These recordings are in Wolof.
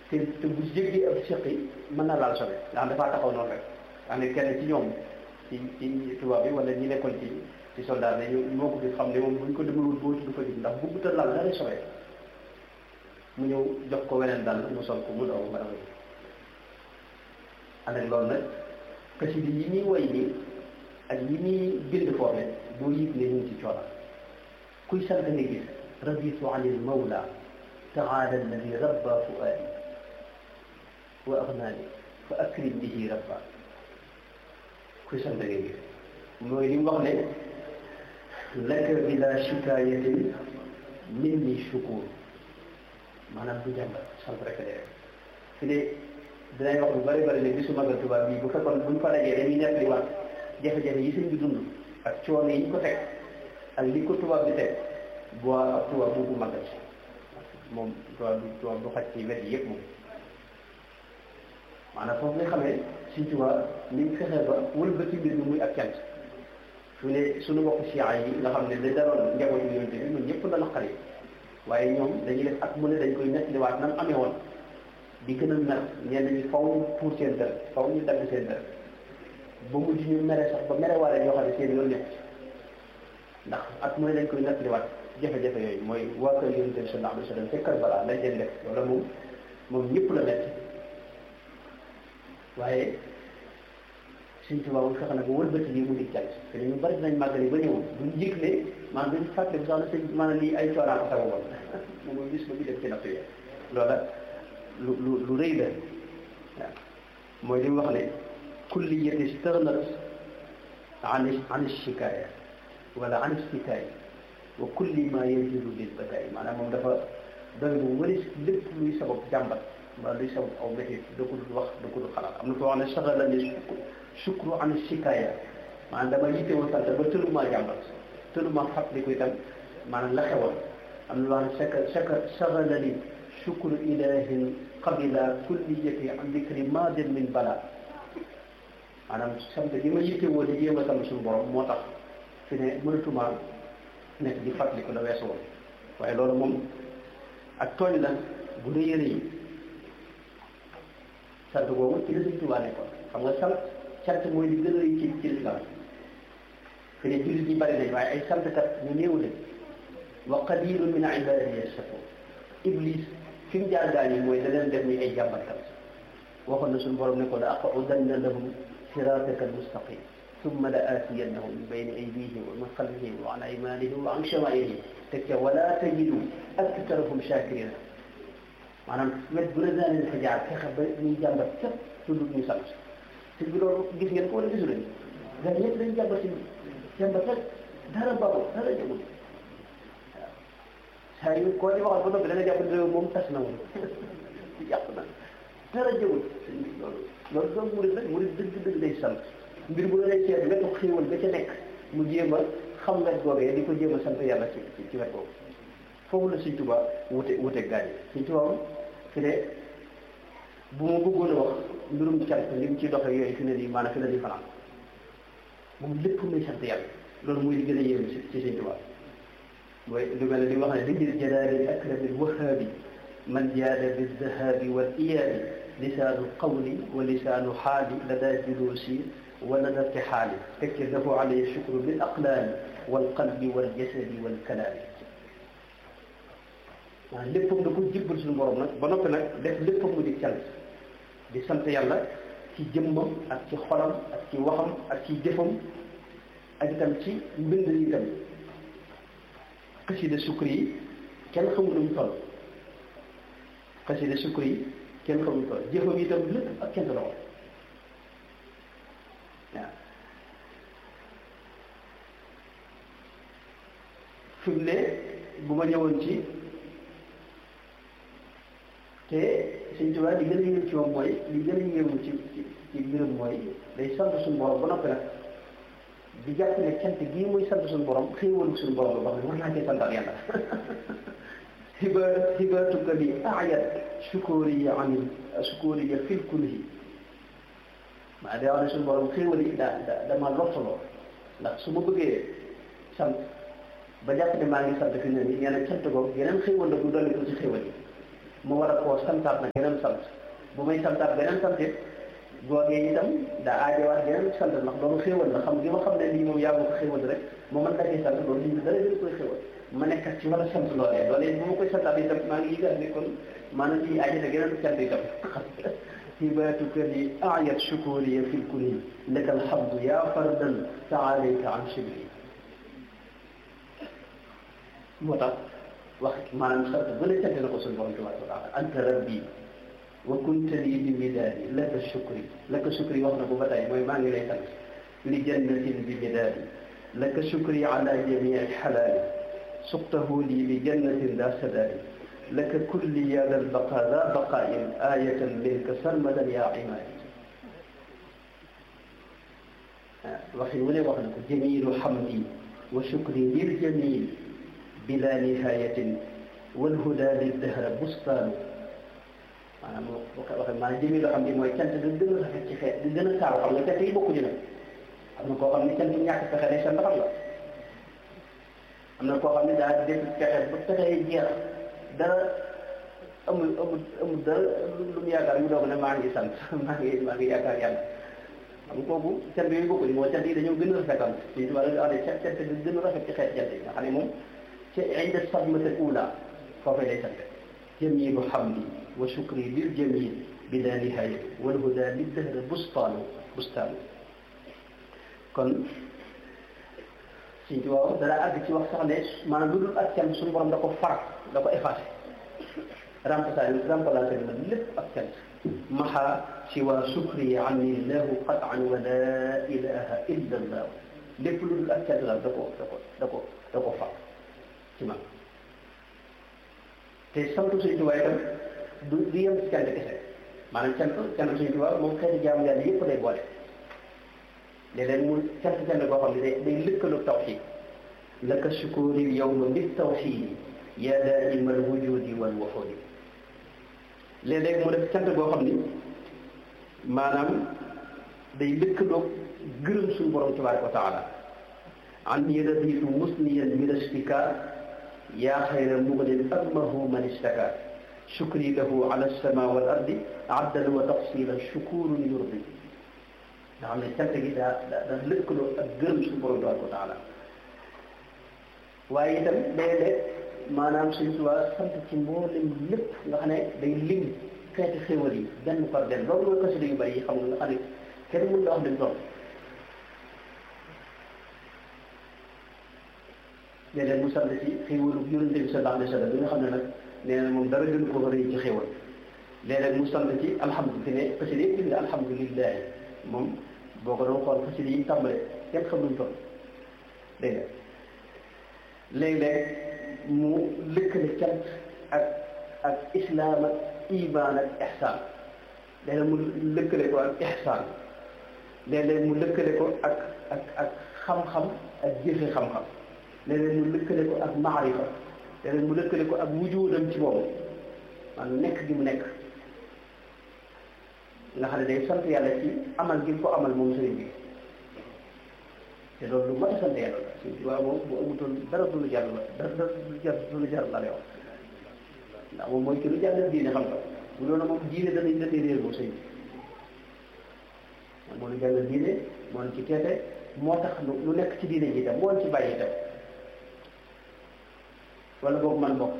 te te bu jéggee ab seqi mën na laal sobe nga xam dafaa taxaw noonu rek nga xam ne kenn ci ñoom ci ci tubaab bi wala ñi nekkoon ci ci soldat ne ñu moo ko fi xam ne moom buñ ko demalul boo du ko gis ndax bu buta laal dara sobe mu ñëw jox ko weneen dal mu sol ko mu daw ba dafa ànd ak loolu nag xasida yi ñuy woy nii ak yi ñuy bind foofe doo yëg ne ñu ngi ci coono kuy sant nga gis raditu an il mawla taala alladi rabba fuaadi wa agnaani fa akrim bihi rabba kuy sant nga gis mooy li mu wax ne laka bila shikayatin minni shukur maanaam du jàmbat sant rek de rek fi de dinañ wax lu bari bari ne bisu magal tubaab bii bu fekkoon buñ fa dajee dañuy nekk li wax jafe-jafe yi sëñ bi dund ak coono yi ñu ko teg ak li ko tubaab bi teg boo ak tubaab bu ko magal si moom tubaab bi tubaab du xaj ci wet yi yëpp moom maanaam foofu nga xamee suñ tubaab ni mu fexee ba wëlbati mbir mi muy ak cant su ne suñu mbokk siyaa yi nga xam ne da daroon njabootu yonent bi ñun ñëpp la naqari waaye ñoom dañuy def at mu ne dañ koy nettaliwaat nam amee woon di gën a mer ñenn ñi faw ñu pour seen dër faw ñu dagg seen dër ba mujj ñu mere sax ba mere waale ñoo xam ne seen yoon nekk ndax at mu ne dañ koy nettaliwaat jafe-jafe yooyu mooy waa kër yonent bi sallallahu alayhi wa sallam fekkar balaa lañ leen def loolu moom moom ñëpp la metti waaye suñ tubaab bu fexe nag ba wëlbati lii mu di cant te ñu bari dinañ màggali ba ñëw duñ yëg ne maanaam duñ fàtte bu sax na sëñ maanaam lii ay coonaa ko sababoon moom mooy gis ba bi def ci natt yi loola lu lu lu rëy la waaw mooy li mu wax ne kulliyati stagnat an an shikaaya wala an istikaaya wa kulli ma yajidu lil bakaay maanaam moom dafa doy bu wëri lépp luy sabab jàmbat wala luy sabab aw métit da ko dul wax da ko dul xalaat am na ko wax ne saxala ni sukru an shikaaya maanaam dama yittewoo sant ba tëlumaa jàmbat tëlumaa fàttaliku itam maanaam la xewoon am na loo xam ne saka saka saxala ni sukru ilahin qabila kulliyati an dikri maadin min bala maanaam sant gi ma yittewoo di jéem a sant suñu borom moo tax fi ne mënatumaa nekk di fàttaliku la weesu woon waaye loolu moom ak tooñ la bu rëy a rëy sant boobu ci la Sëñ Tuubaa nekkoon xam nga sant sant mooy li gën a rëy ci ci lislaam fi ne jullit ñi bari nañ waaye ay santkat ñu néew lañ wa qalilun min ibadiya shakur iblis fi mu jaar gaañ yi mooy da leen def ni ay jàmbatkat waxoon na suñu borom ne ko la aqudanna lahum sirataka almustaqim ثم لآتينهم من بين أيديهم ومن خلفهم وعن أيمانهم وعن شمائلهم تك ولا تجد أكثرهم شاكرين maanaam wet bu la daaneel fa jaar fexe ba ñuy jàmbat képp tudd ñu sant te bi loolu gis ngeen ko wala gisu leen gars ñëpp dañu jàmbat si jàmbat rek dara baaxul dara jagul waaw saa yu koo di waxal ba noppi da nga jàpp ne moom tas na woon yàq na dara jagul loolu loolu doom murid rek murid dëgg-dëgg day sant mbir bu la lay seet wetu xéewal ba ca nekk mu jéem a xam wet googee di ko jéem a sant yàlla ci ci wet boobu foofu la Sëñ Tuubaa wute wute gaañ Sëñ Tuubaa fi ne bu ma bëggoon a wax mbirum cant li mu ci doxee yooyu fi ne nii maanaam fi ne nii fanaan moom lépp muy sant yàlla loolu muy li gën a yéem ci ci Sëñ Tuubaa mooy lu mel ne li wax ne lijil jalaali akrami wahaabi man jaada bi dahabi wal iyaabi lisaanu qawli wa lisaanu xaali lada juluusi wa lada irtixaali tekki lahu alayhi shukru bil aqlaami wal qalbi wal jasadi wal kalaami waaw léppam da ko jébbal suñu borom nag ba noppi nag def léppam mu di cant di sant yàlla ci jëmmam ak ci xolam ak ci waxam ak ci jëfam ak itam ci mbind yi itam xasida sukri yi kenn xamul nu mu toll xasida sukri yi kenn xamul nu mu toll jëfam yi itam lépp ak cant la woon waaw fi mu ne bu ma ñëwoon ci te Sëñ Tuubaa li gën a yéem ci moom mooy li gën a yéemu ci ci ci mbirum mooy day sant suñu borom ba noppi nag di jàpp ne cant gii muy sant suñu borom xéewalu suñu borom la wax ne war naa cee santal yàlla hiba hibatuka li ayat sukuriya anil sukuriya fil kunhi maa day wax ne suñu borom xéewal yi daa da dama lottaloo ndax su ma bëggee sant ba jàpp ne maa ngi sant fi ne nii nee na cant googu yeneen xéewal la bu dolli ko ci xéewal yi mu war a koo santaat na geneen sant bu may santaat beneen sant it googee itam daa aajowaat geneen sant ndax loolu xéewal la xam gi ma xam ne lii moom yaa ma ko xéewal rek moo mën dagee sant loolu lii dara gën koy xéewal ma nekkat ci war a sant loolee loolee bu ma koy santaat itam maa ngi yëgal ne kon maanaam lii aajo na geneen sant itam hibatuka li ayat shukuriya fi lkuni laka alhamdu ya fardan taalayka an shibri moo tax wax maanaam sant bu ne sant na ko suñu borom tabaraka wa taala anta rabbi wa kunta lii bi midaadi laka shukri laka shukri wax na ko ba tey mooy maa ngi lay sant li jannatin bi midaadi laka shukri ala jamii alxalaali suqtahu lii bi jannatin daa sadaadi laka kulli ya dal baqa daa baqaain ayatan minka sarmadan yaa imaadi waxin wu ne wax na ko jamilu hamdi wa shukri lil jamil bila nihayatin walhuda liddahra bustaanu maanaam boo ko waxee maanaam jëmi loo xam ne mooy cant di gën a rafet ci xeet di gën a taaru xam nga cant yi bokkuñu nag am na koo xam ne cant yi ñàkk pexe day sant xam nga am na koo xam ne daa def pexe ba pexe yi jeex dara amul amul amul dara lu mu yaakaar mu doog ne maa ngi sant maa ngi maa ngi yaakaar yàlla xam nga kooku cant yooyu bokkuñu moo cant yi dañoo gën a rafetal ci tubaab la wax ne cant di gën a rafet ci xeet cant yi nga xam ne moom ci inda sadmata ula foofee lay sant jamilu hamdi wa shukri lil jamil bila nihaya wal huda lid dahr bustaanu bustaanu kon suñ ci waaw dara àgg ci wax sax ne maanaam lu dul ak cant suñu borom da ko far da ko effacé remplacé remplacé na lépp ak cant maha siwa shukri anni llahu qatan wa la ilaha illa allah lépp lu dul ak cant la da ko da ko da ko da ko far ci man te santu Sëñ Tuubaa itam du du yem ci cant kese maanaam cant cant Sëñ Tuubaa moom xeeti jaamu yàlla yëpp day boole léeg-léeg mu cant cant koo xam ne day day lëkkaloo tawxiid laka shukuri yawma bit tawxiidi yaa daa'ima al wujudi wal wuxuudi léeg-léeg mu def cant koo xam ni maanaam day lëkkaloo gërëm suñu borom tabaaraka wa taala an raditu musniyan min ashtika yaa xayra mugnin amahu man istaka shukri lahu ala sama wal ardi abdan wa tafsila shukurun yurdi nga xam ne cant gi daa daa lëkkaloo ak gërëm suñu borom tabaraka wa taala waaye itam léeg-léeg maanaam suñ tuwaa sant ci mboolem lépp nga xam ne day lim xeeti xéwal yi benn par benn loolu mooy xasida yu bari yi xam nga nga xam ne kenn mën la wax lim toll léeg-léeg mu sant ci xéwalu yonente bi sallallahu alayhi wa sallam bi nga xam ne nag nee na moom dara gën ko rëy ci xéwal léeg-léeg mu sant ci alhamdulilah ne xasida yëpp bind alhamdulilah moom boo ko doon xool xasida yi tàmbale kenn xam luñ toll dégg nga léeg-léeg mu lëkkale cant ak ak islam ak iman ak ihsaan léeg-léeg mu lëkkale ko ak ihsaan léeg-léeg mu lëkkale ko ak ak ak xam-xam ak jëfe xam-xam léeg-léeg mu lëkkale ko ak maarifa léeg-léeg mu lëkkale ko ak wujudam ci moom maanaam nekk gi mu nekk nga xam ne day sant yàlla ci amal gi ko amal moom sëriñ bi te loolu lu mat a sant yàlla la suñ ci waaw moom bu amutoon dara du lu jar la dara du jar du lu jar la lay wax ndax moom mooy ki lu jàngal diine xam nga bu loolu moom diine danañ la réer moom sëñ bi moo lu jàngal diine moo ci teete moo tax lu nekk ci diine ji itam moo ci bàyyi itam wala boobu man bokk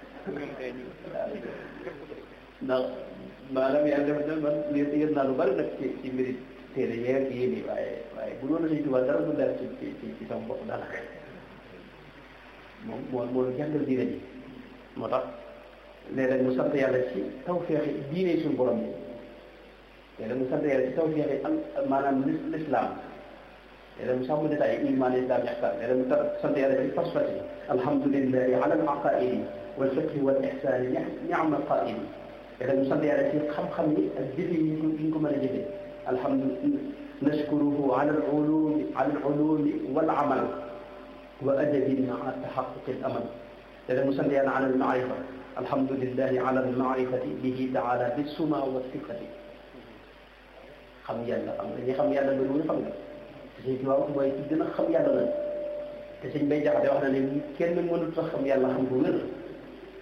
ndax maanaam yàlla def na man yëg naa lu bari nag ci ci mbiri téere yeeg yéen yi waaye waaye bu doon Sëñ Tuubaa dara du leer ci ci ci sama bopp daanaka moom moo moo jàngal diine ji moo tax léeg-léeg mu sant yàlla ci tawfeexi diine suñu borom bi léeg-léeg mu sant yàlla ci tawfeexi am maanaam l'islam léeg-léeg mu sàmm détail iman islam ihsan léeg-léeg mu sant yàlla ci fas-fas yi alhamdulillahi ala al-aqaidi wal fiqhi wal ihsani ni'ma qaidi léeg-léeg mu sant yàlla ci xam-xam yi ak jëfe yi ñu ko mën a jëfe alhamdulilah nashkuruhu ala al-ulumi ala al-ulumi wal amal wa adabin maa taxaquqi al-amal léeg-léeg mu sant yàlla ala al-maarifa alhamdulillahi ala al-maarifati bihi taala bis-suma wa sifati xam yàlla xam nga ñi xam yàlla loolu mu xam nga te suñ ci wax mooy ci gën a xam yàlla la te suñ bay jaxate wax na ne kenn mënut a xam yàlla xam ko wér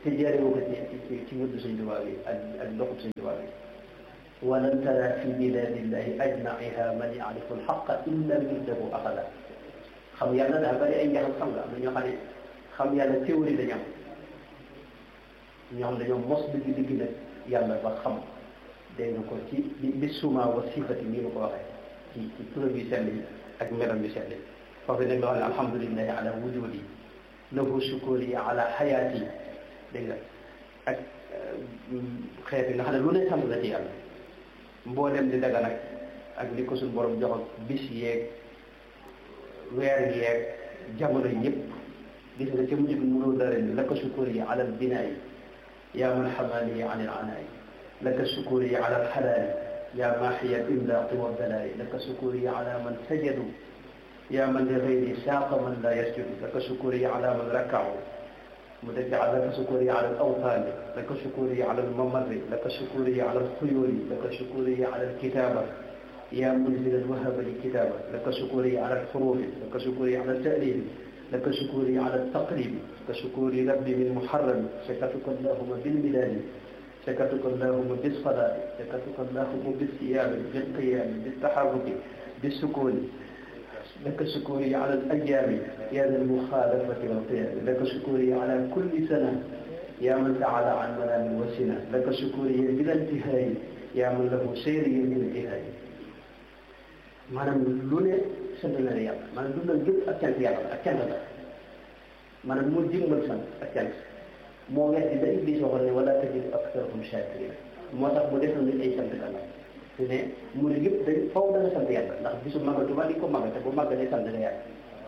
te jaaree ko ci ci ci wërdu Sëñ Tuubaa bi ak ak doxub Sëñ Tuubaa bi walan tara fi biladillahi ajmaiha man yaarifu alxaqa illa wirdahu axada xam yàlla dafa bari ay njaxam xam nga am na ñoo xam ne xam yàlla théorie dañu am ñoo xam dañoo mos dëgg dëgg nag yàlla ba xam dégg nga ko ci bi bi suma wa sifati nii ma ko waxee ci ci turam yu sell yi ak melam yu sell yi foofu nag loo xam ne alhamdulilahi ala wujudi lahu shukuri ala xayaati dégg nga ak xeet yi nga xam ne lu ne sant la ci yàlla mboolem di daga nag ak li ko suñu borom jox ak bis yeeg weer yeeg jamono yëpp gis nga ca mujj bi mënul dara ni laka shukuri ala albinaai yaa man xamaani an ilanaai laka shukuri ala alxalaali yaa maaxiya alimlaaqi walbalaai laka shukuri ala man sajadu yaa man li gayri saaqa man laa yasjudu laka shukuri ala man rakaahu mu def laka shukuri ala alawtaani laka shukuri ala almamarri laka shukuri ala alxuyuuri laka shukuri ala alkitaaba yaa munzila alwahaba likitaaba laka shukuri ala alxuruufi laka shukuri ala altaalifi laka shukuri ala altaqribi laka shukuri rabbi min muharrami shakartuka allahuma bilmilaadi shakartuka allahuma bilsalaati shakartuka allahuma bilsiyaami bilqiyaami biltaxarruki بالسكون لك شكوري على الأيام يا ذا المخالفة والقيام لك شكوري على كل سنة يا من تعالى عن منام وسنة لك شكوري بلا انتهاء يا من له سيري من انتهاء maanaam lu ne sant na la yàlla maanaam dundal gépp ak cant yàlla ak cant la maanaam moo jëmmal sant ak cant moo weddi da Iblis waxoon ne wala tajidu aktharahum shakirin moo tax mu def na nit ay sant kan su ne murid yëpp dañ faw dana sant yàlla ndax bisu magal Tuubaa di ko magal te bu magalee sant nga yàlla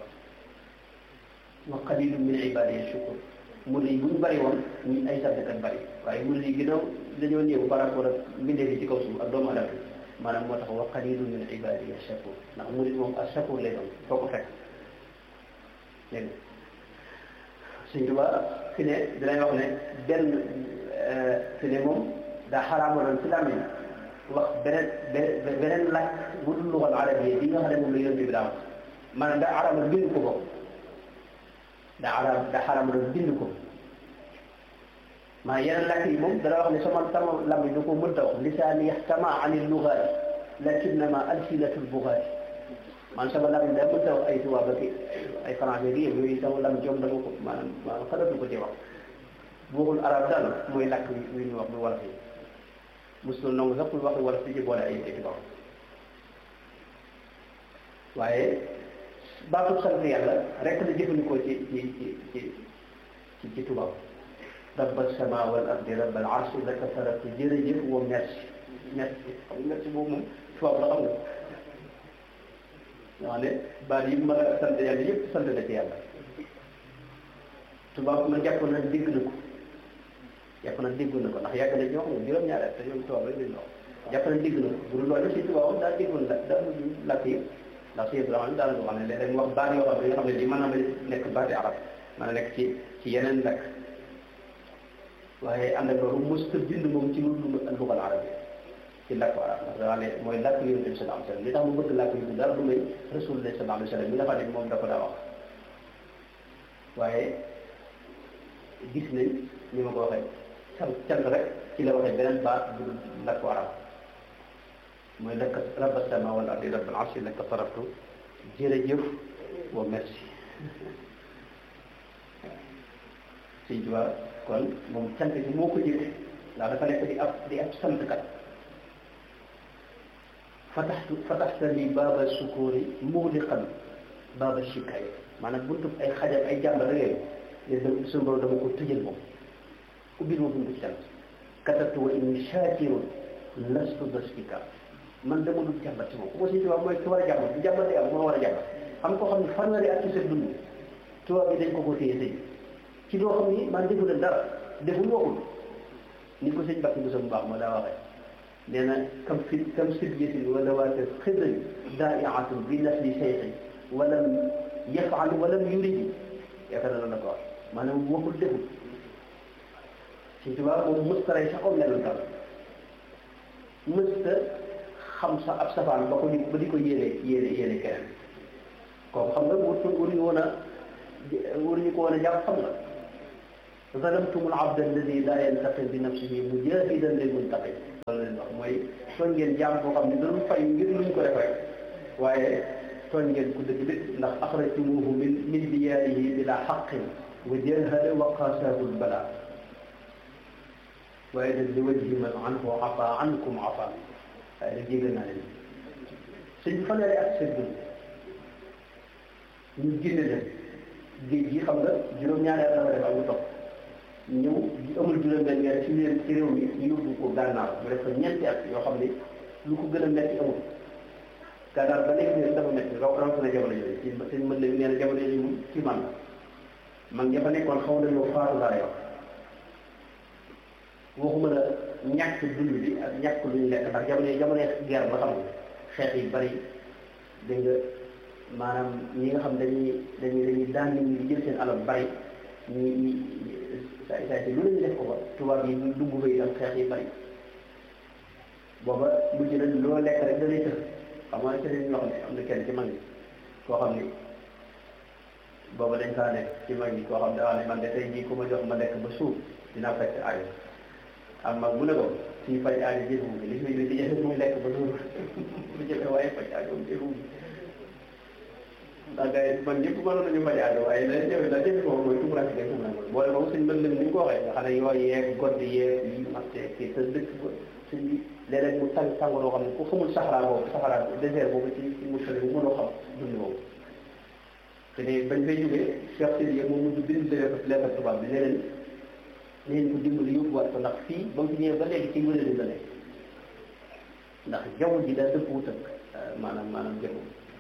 wa qalilun min ibadiya shukur murid yi bu ñu bëri woon ñu ay santkat bëri waaye murid yi ginnaaw dañoo néew par rapport ak mbindeef yi ci kaw suuf ak doomu aadama maanaam moo tax wa qalilun min ibadiya shakur ndax murid moom ak shakur lay doon foo ko fekk dégg nga Sëñ Tuubaa fi ne dinañ wax ne benn fi ne moom daa xaraamaloon ci làmmiñ wax beneen beneen laaj bu dul luxal arabiyya bi nga xam ne moom la yonent bi daa wax maanaam daa araamal bind ko ko daa araam daa xaraamaloon bind ko maanaam yeneen làkk yi moom dana wax ne sama sama làmmiñ du ko mënta wax lisaani yaxtama ani lugaati lakinnama alsinatul bugaati maanaam sama làmmiñ daa mënta wax ay tubaab ak ay français gi yooyu sama làmmiñ joom dama ko maanaam maanaam xalatu ko ci wax bu waxul arab daal mooy làkk wi ñu wax bu wolof yi mosul nangu sax pour wax wolof di ci boole ay ay tubaab waaye baatu sant yàlla rek la jëfandikoo ci ci ci ci ci ci tubaab rabba sama wal ardi rabbal arsi laka saratu jërëjëf wa merci merci xam nga merci boobu moom tubaab la xam nga nga xam ne baat yi mën a sant yàlla yëpp sant na ci yàlla tubaab ma jàpp na dégg na ko jàpp na dégg na ko ndax yàgg na ñoo xam ne juróom-ñaari at te ñoom tubaab rek lañ wax jàpp na dégg na ko bu dul loolu si tubaab daal déggoon la daal làkk yi ndax si Ibrahima daanaka wax ne léeg-léeg wax baat yoo xam ne nga xam ne li mën na nekk baati arab mën na nekk ci ci yeneen làkk waaye ànd ak loolu mosut a bind moom ci lu lugal arab yi ci làkku arab ndax dafa ne mooy làkk yonent bi sallallahu alayhi wa sallam li tax mu bëgg làkk yi dara du may rasulullah sallallahu alayhi wa sallam mi nga xam ne moom da ko daa wax waaye gis nañ ni ma ko waxee sant cant rek ci la waxee beneen baat bu dul làkku arab mooy laka rabba sama wal ardi rabbal arsi laka saraftu jërëjëf wa merci sëñ Tuubaa kon moom cant bi moo ko jëlee ndax dafa nekk di ab di ab santkat fataxtu fataxta li baaba sukuri muxliqan baaba shikaay maanaam buntu ay xajal ay jàmbar rek yooyu ne suñu borom dama ko tëjal moom ubbil ma buntu cant katabtu wa inni shakirun lastu bastika man dama dul jàmbat ci moom ku ko si tubaab mooy ki war a jàmbat bu jàmbat day am moo war a jàmbat xam ko xam ne fanweeri at ci sa dund tubaab bi dañ ko ko téye sëñ ci loo xam ni man defu leen dara deful waxul ni ko sëñ Bakki Moussa bu baax ma daa waxee nee na kam fi kam sibyatin wala waate xidri daaiatun bi nasli sayxi walam yafal walam yuridi yaakaar na la ko wax maanaam waxul deful sëñ tubaab moom mësta rey sax om lenn dara mësta xam sa ab safaan ba ko di ba di ko yéene yéene yéene keneen kooku xam nga wut waruñu woon a waruñu ko woon a jàpp xam nga zalamtum al abd alladi la yantaqim bi nafsihi mujahidan lil muntaqim loolu leen wax mooy tooñ ngeen jaam boo xam ne dañu fay ngir luñ ko def rek waaye tooñ ngeen ku dëgg dëgg ndax axrajtumuhu min min diyaarihi bila xaqin wa jahada wa qaasahu lbala waaye nag li wajhi man anhu afa ankum afa waaye nag jégal naa leen sëñ bi fanweeri ak seen dund ñu génne leen géej gi xam nga juróom-ñaari at la def ak lu topp ñëw amul juróom-benn weer ci leen ci réew mi ñu yóbbu ko gànnaar mu def ko ñeenti at yoo xam ne lu ko gën a metti amul gànnaar ba léegi ne dafa metti raw rawatina jamono yooyu ci sëñ mën na nee na jamono yooyu moom ci man man ña fa nekkoon xaw nañoo faatu laa yor waxuma la ñàkk dund bi ak ñàkk lu ñu lekk ndax jamono jamono guerre ba xam nga xeex yi bari dégg nga maanaam ñi nga xam dañuy dañuy dañuy daan nit ñi di jël seen alal bari ñi ñi saa saa si lu lañu def ko ba tubaab yi ñu dugg ba itam xeex yi bari booba mujj na loo lekk rek da lay tëx xam nga ci lañ wax ne am na kenn ci mag ñi koo xam ni booba dañ kaa nekk ci mag ñi koo xam daa ne man de tey jii ku ma jox ma lekk ba suuf dinaa fekk aajo am mag mu ne ko suñu faj aajo jëfu bi li muy di jafe muy lekk ba suuf lu jafe waaye faj aajo jëfu bi ndax gars yi man ñëpp mënoon nañu faj aajo waaye la jafe la jafe moom mooy tumuraan si tumuraan boole moom suñ mën lim ni nga ko waxee nga xam ne yooyu yeeg godd yeeg yi marché kii te dëkk ba suñ bi léeg-léeg mu tàng tàngooroo xam ne ku xamul saxaraa boobu saxaraa désert boobu ci ci mu sori bu mënoo xam dund boobu te ne bañ fay jógee Cheikh Sidi moom mujj bind lettre tubaab bi leneen leen ko dimbali yóbbuwaat ko ndax fii ba mu fi ñëwee ba léegi ci wërëli la nekk ndax jaww ji daa dëpp wut ak maanaam maanaam jaww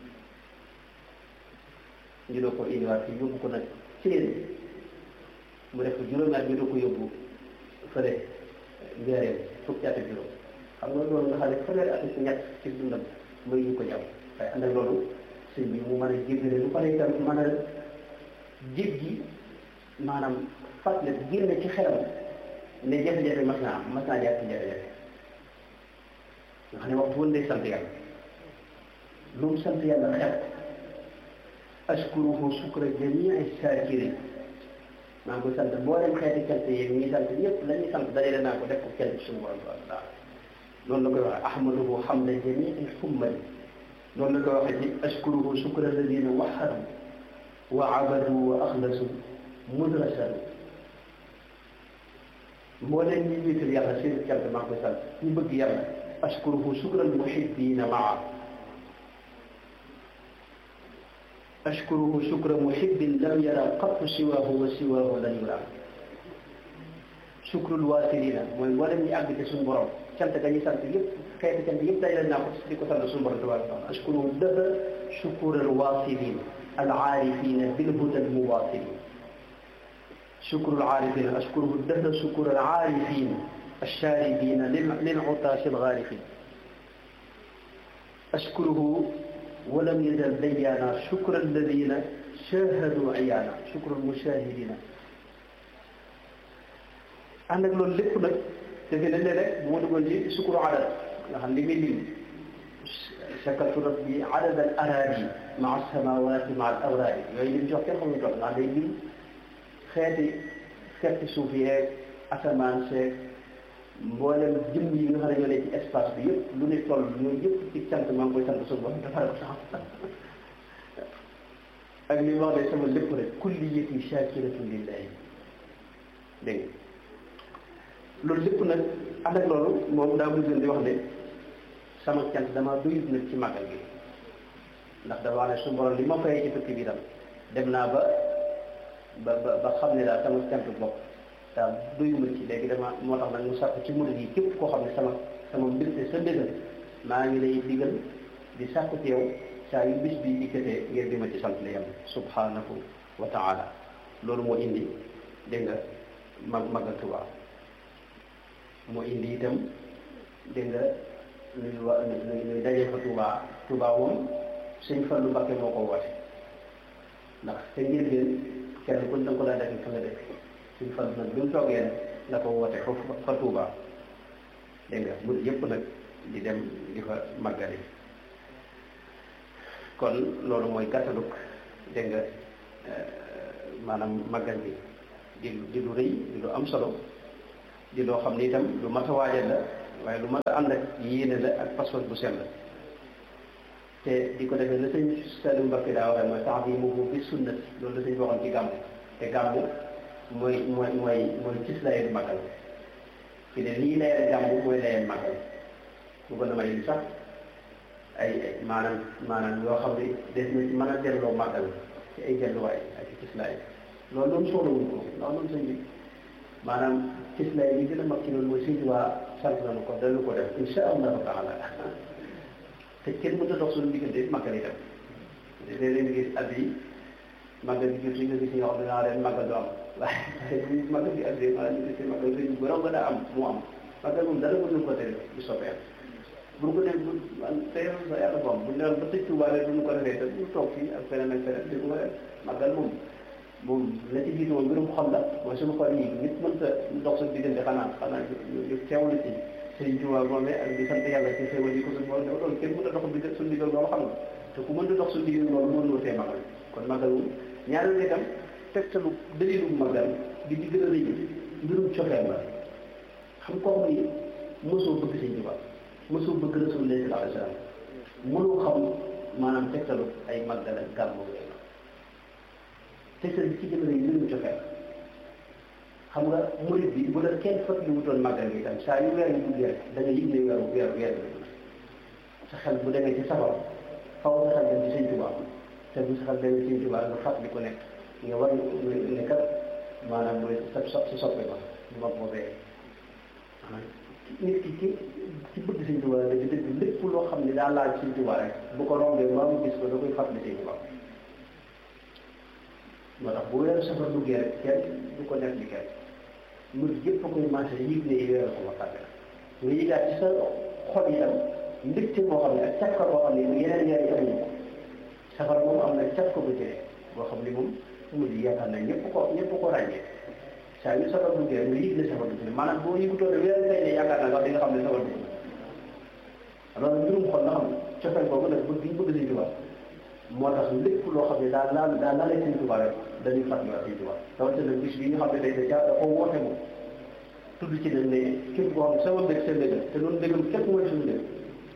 ñu doo ko indiwaat fii yóbbu ko nag ci leen mu def ko juróomi at ñu doo ko yóbbu fële njëriñ fukki at ak juróom xam nga loolu nga xam ne fanweeri at ak ñett ci dundam mooy ñu ko jàpp waaye ànd ak loolu sëñ bi mu mën a jéggale lu pare itam mën a jéggi maanaam fàttali génn ci xelam ne jafe-jafe mas naa am mas naa jaar ci jafe-jafe nga xam ne waxtu woon day sant yàlla lu mu sant yàlla xel ashkuruhu shukra jamii saakirin maa ngi koy sant mboolem xeeti cant yeeg ñi sant ñëpp la ñuy sant dajale naa ko def ko cant suñu borom tabaraka taala loolu la koy waxee ahmaduhu hamda jamii xummali loolu la koy waxee ci ashkuruhu shukra alladina waxadu wa abadu wa axlasu mudrasanu mbooleem ñi wéetal yàlla seen cant maa ngi koy sant ñu bëgg yàlla ashkuruhu shukral muhibbina maa ashkuruhu shukra muhibbin lam yara qattu siwaahu wa siwaahu lan yura shukrul waasilina mooy mbooleem ñi àgg ci suñu borom cant ga ñu sant yëpp xeeti cant yëpp dajale naa ko di ko sant suñu borom tabaraka taala ashkuruhu dëhra shukural waasilin al aarifina bil huda al muwaasilin شكر العارفين أشكره الدهر شكر العارفين الشاربين للعطاش الغارقين أشكره ولم يزل ديانا شكر الذين شاهدوا عيانا شكر المشاهدين ànd ak loolu lépp nag defe na ne rek bu ma duggoon ci sukuru adad nga xam li muy lim shakartu rabbi adad al aradi maa samawati maa al awraadi yooyu lim jox kenn xamuñu toll ndax day lim xeeti xeeti suuf yeeg asamaan seeg mboolem jëm yi nga xam ne ñoo ne ci espace bi yëpp lu ne toll ñooy yëpp ci cant maa ngi koy sant suñu borom dafa ko sax ak li wax ne sama lépp rek kulliyati shakiratun lillahi dégg nga loolu lépp nag ànd ak loolu moom daa mujj di wax ne sama cant dama doyut nag ci màggal gi ndax dafa wax ne suñu borom li ma fayee ci tukki bi tam dem naa ba ba ba ba xam ne daal sama cant bopp daal doyuma ci léegi dama moo tax nag mu sàkk ci murid yi képp koo xam ne sama sama mbirte sa mbégal maa ngi lay digal di sàkku ci yow saa yu bis bi dikkatee ngir di ma ci sant la yàlla subhanahu wa taala loolu moo indi dégg nga ma magal Tuubaa moo indi itam dégg nga nuy wa nuy dajee fa Tuubaa Tuubaa moom sëñ Fallu Mbakke moo ko woote ndax te ngir leen kenn ku ne da nga ko daan defee fa nga dëkk suñ fan nag bi mu toogee nag la ko woote foofu fa Tuuba dégg nga mu yëpp nag di dem di fa màggali kon loolu mooy gàttaluk dégg nga maanaam màggal bi di di lu rëy di lu am solo di loo xam ne itam lu mat a waajal la waaye lu mat a ànd ak yéene la ak pas-pas bu sell la te di ko defee la sëñ Saliou Mbacké daa waxee mooy tax bi mu bi sunnat loolu la sëñ waxoon ci gàmmu te gàmmu mooy mooy mooy mooy gis layeen màggal fi ne lii layeen gàmmu mooy layeen màggal bu ko damay sax ay maanaam maanaam yoo xam ne des na ci mën a delloo màggal ci ay delluwaay ak ci gis laay loolu loolu soxla wuñ ko ndax loolu sëñ bi maanaam gis laay bi gën a mag ci loolu mooy sëñ waa sant nañu ko dañu ko def insha allahu taala te kenn mënut a dox suñu diggante màggal itam léeg-léeg nga gis at yi màggal bi jot nga gis ñoo xam ne naa leen màggal du am waaye bu màggal bi at yi maanaam ñu gis màggal sëñ bu raw gën a am mu am màggal moom dara mënuñu ko tere bu soobee bu ko def man tey sa yàlla boom bu ñu doon ba tëj Tuubaa rek duñu ko defee te ñu toog fii ak feneen ak feneen di ko def màggal moom moom la ci jiitu moom mbirum xol la mooy suñu xol yi nit mënta dox sa diggante xanaa xanaa ñu teewlu ci sëñ Tuubaa moomee ak di sant yàlla ci xéwal yi ko suñu borom loolu kenn mën a dox digg suñu diggal loolu xam nga te ku mënta dox suñu diggal loolu mënuloo tee màggal kon màggal moom ñaareel itam tegtalu dalilu màggal bi di gën a rëy mbirum cofeel la xam koo xam ni mosoo bëgg sëñ Tuubaa mosoo bëgg Rasulullah sallallahu alayhi wa sallam mënoo xam maanaam tegtalu ay màggal ak gàmmu yooyu tegtal bi ci gën a rëy mbirum cofeel xam nga murid bi bu la kenn fàttali wutoon màggal gi itam saa yu weer yu duggee rek da nga yëg ne weeru weer weer bi sa xel bu demee ci safar faw sa xel dem ci sëñ Tuubaa te bu sa xel demee ci sëñ Tuubaa nga fàttali ko nekk nga war ne kat maanaam mooy sa sa soppe ba ma boobee nit ki ci ci bëgg sëñ Tuubaa dëgg dëgg lépp loo xam ne daa laaj sëñ Tuubaa rek bu ko rombee maa mu gis ko da koy fàttali sëñ Tuubaa moo tax bu weeru safar duggee rek kenn du ko nekk di kenn murid yëpp a koy marché yëg ne weeru ko waxtaane nga yëgaat ci sa xol itam mbégte moo xam ne ak càkka boo xam ne yeneen weer yi amuñu ko safar moom am na càkka bu jëlee boo xam ne moom murid yaakaar na ñëpp ko ñëpp ko ràññee saa yu safar duggee rek nga yëg ne safar dugg maanaam boo yëgutoon ne weer tey ne yaakaar naa wax di nga xam ne safar dugg loolu mbirum xol nga xam cofeel boobu nag bëgg ñu bëgg Sëñ Tuubaa moo tax lépp loo xam ne daa laal daa laalee Sëñ Tuubaa rek dañuy fàttaliwaat Sëñ Tuubaa rawatina bis bi nga xam ne day da da ko woote moom tudd ci nag ne képp koo xam ne sama mbég seen mbég te noonu mbégam képp mooy suñu mbég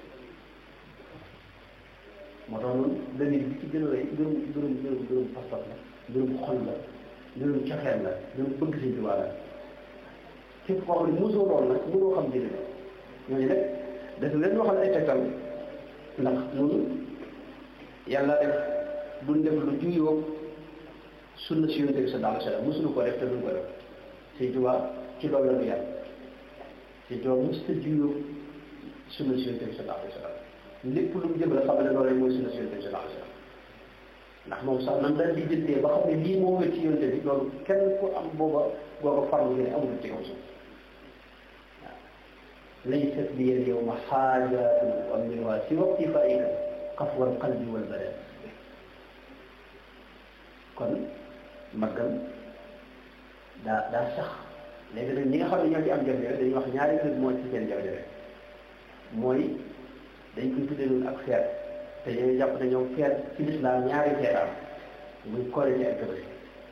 moo tax noonu dalil bi ci gën a rëy mbirum mbirum mbirum mbirum pas-pas la mbirum xol la mbirum cofeel la mbirum bëgg Sëñ Tuubaa la képp koo xam ne mosoo lool nag mënoo xam jëli la ñooñu nag dafa leen waxal ay tegtal ndax noonu yàlla def duñ def lu juyoo sunna si yonent bi sallallahu alayhi wa sallam mosuñu ko def te duñ ko def Sëñ Tuubaa ci loolu la ñu yàlla Sëñ Tuubaa mos ta juyoo sunna si yonent bi sallallahu alayhi wa sallam lépp lu mu jëm la xam ne loolu mooy sunna si yonent bi sallallahu alayhi wa sallam ndax moom sax nan daal di jëndee ba xam ne lii moo wér ci yonent bi loolu kenn ku am booba booba farlu ne amul ci kaw suuf laysat liya al-yawma haajatun u'ammiluha siwa iktifaa'ika qafwa al-qalbi wal badan kon màggal daa daa sax léegi nag ñi nga xam ne ñoo ci am jafe-jafe dañuy wax ñaari mbir moo ci seen jafe-jafe mooy dañ koy tuddee noonu ak feet te ñooy jàpp ne ñoom feet ci lislaam ñaari feet am muy Korite ak Tabaski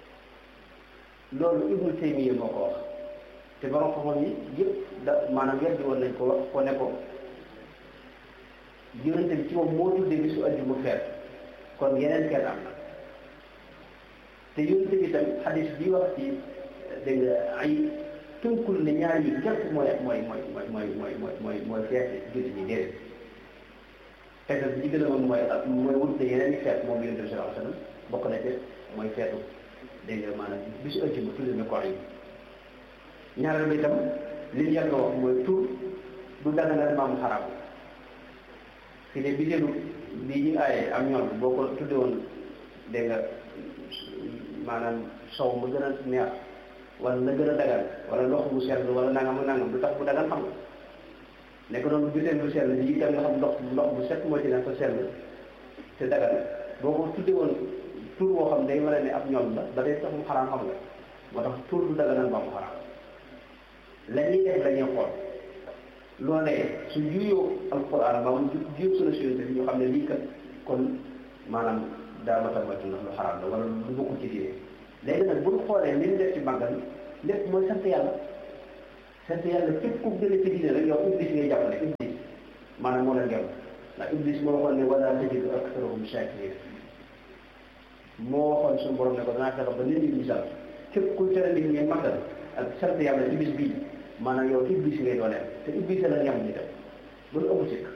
loolu Ibnu Taymiya moo ko wax te borom xam-xam yi yëpp da maanaam weddi woon nañ ko wax ko ne ko yonente bi ci moom moo tuddee bisu àjjuma feet kon yeneen feet am na te yonente bi tamit xadis bi wax ci dégg nga ay tënkul ne ñaar yi képp mooy mooy mooy mooy mooy mooy mooy mooy mooy feet jullit ñi déedéet feetal bi ci gën a moom mooy mooy wut ne yeneen i feet moom yonente bi sallallahu alayhi wa sallam bokk na ci mooy feetu dégg nga maanaam bisu àjjuma tuddee na ko ay ñaareel bi itam li ñu yàgg wax mooy tur du daganal maamu xaraam fi ne bitéelu bii ñu aaye am ñoom boo ko tudde woon dégg nga maanaam sow mu gën a neex wala la gën a dagan wala ndox mu sell wala nangam ak nangam du tax bu dagan xam nga nekk noonu bitéel bu sell bi itam nga xam ndox ndox bu set moo ci nekk sell te dagan boo ko tudde woon tur boo xam day mën a ne ab ñoom la ba day tax mu xaraam xam nga moo tax tur du daganal maamu xaraam la ñuy def la ñuy xool loolee su juyoo alquran ba mu juyoo suna suyonte bi ñu xam ne lii kat kon maanaam daa ma tamatu ndax lu xaraam la wala lu bokkul ci diine léegi nag bu ñu xoolee li ñu def ci màggal lépp mooy sant yàlla sant yàlla képp ku gën a ci diine rek yow iblis ngay jàppale iblis maanaam moo leen gëm ndax iblis moo waxoon ne wala tajidu aktharahum shakirin moo waxoon suñu borom ne ko danaa fexe ba nit ñi ñu sant képp ku tere nit ñi màggal ak sant yàlla ci bis bii maanaam yow iblis ngay dooleel te iblis la ñam ñi def loolu ëpp sikk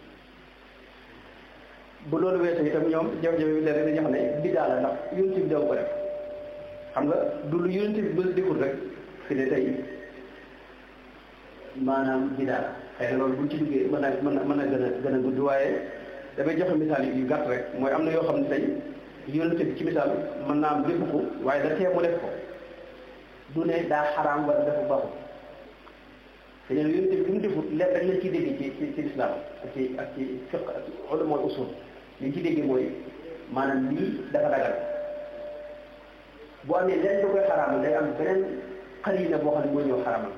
bu loolu weesoo itam ñoom jafe-jafe bi léeg-léeg dañuy xam ne biddaa la ndax yonent bi daw ko def xam nga du lu yonent bi ba deful rek fi ne tey maanaam biddaa la xëy na loolu buñ ci duggee mën na mën na mën na gën a gën a gudd waaye dafay joxe misaal yu gàtt rek mooy am na yoo xam ne tey yonent bi ci misaal mën naa am defu ko waaye da tee mu def ko du ne daa xaraam wala dafa baaxul te ñun yonent bi mu defut lépp rek lañ ciy dégg ci ci ci lislaam ak ci ak ci fiq ak ci ulama usul li ci dégg mooy maanaam lii dafa dagal bu amee lenn lu koy xaraamal day am beneen xarina boo xam ne mooy ñëw xaraamal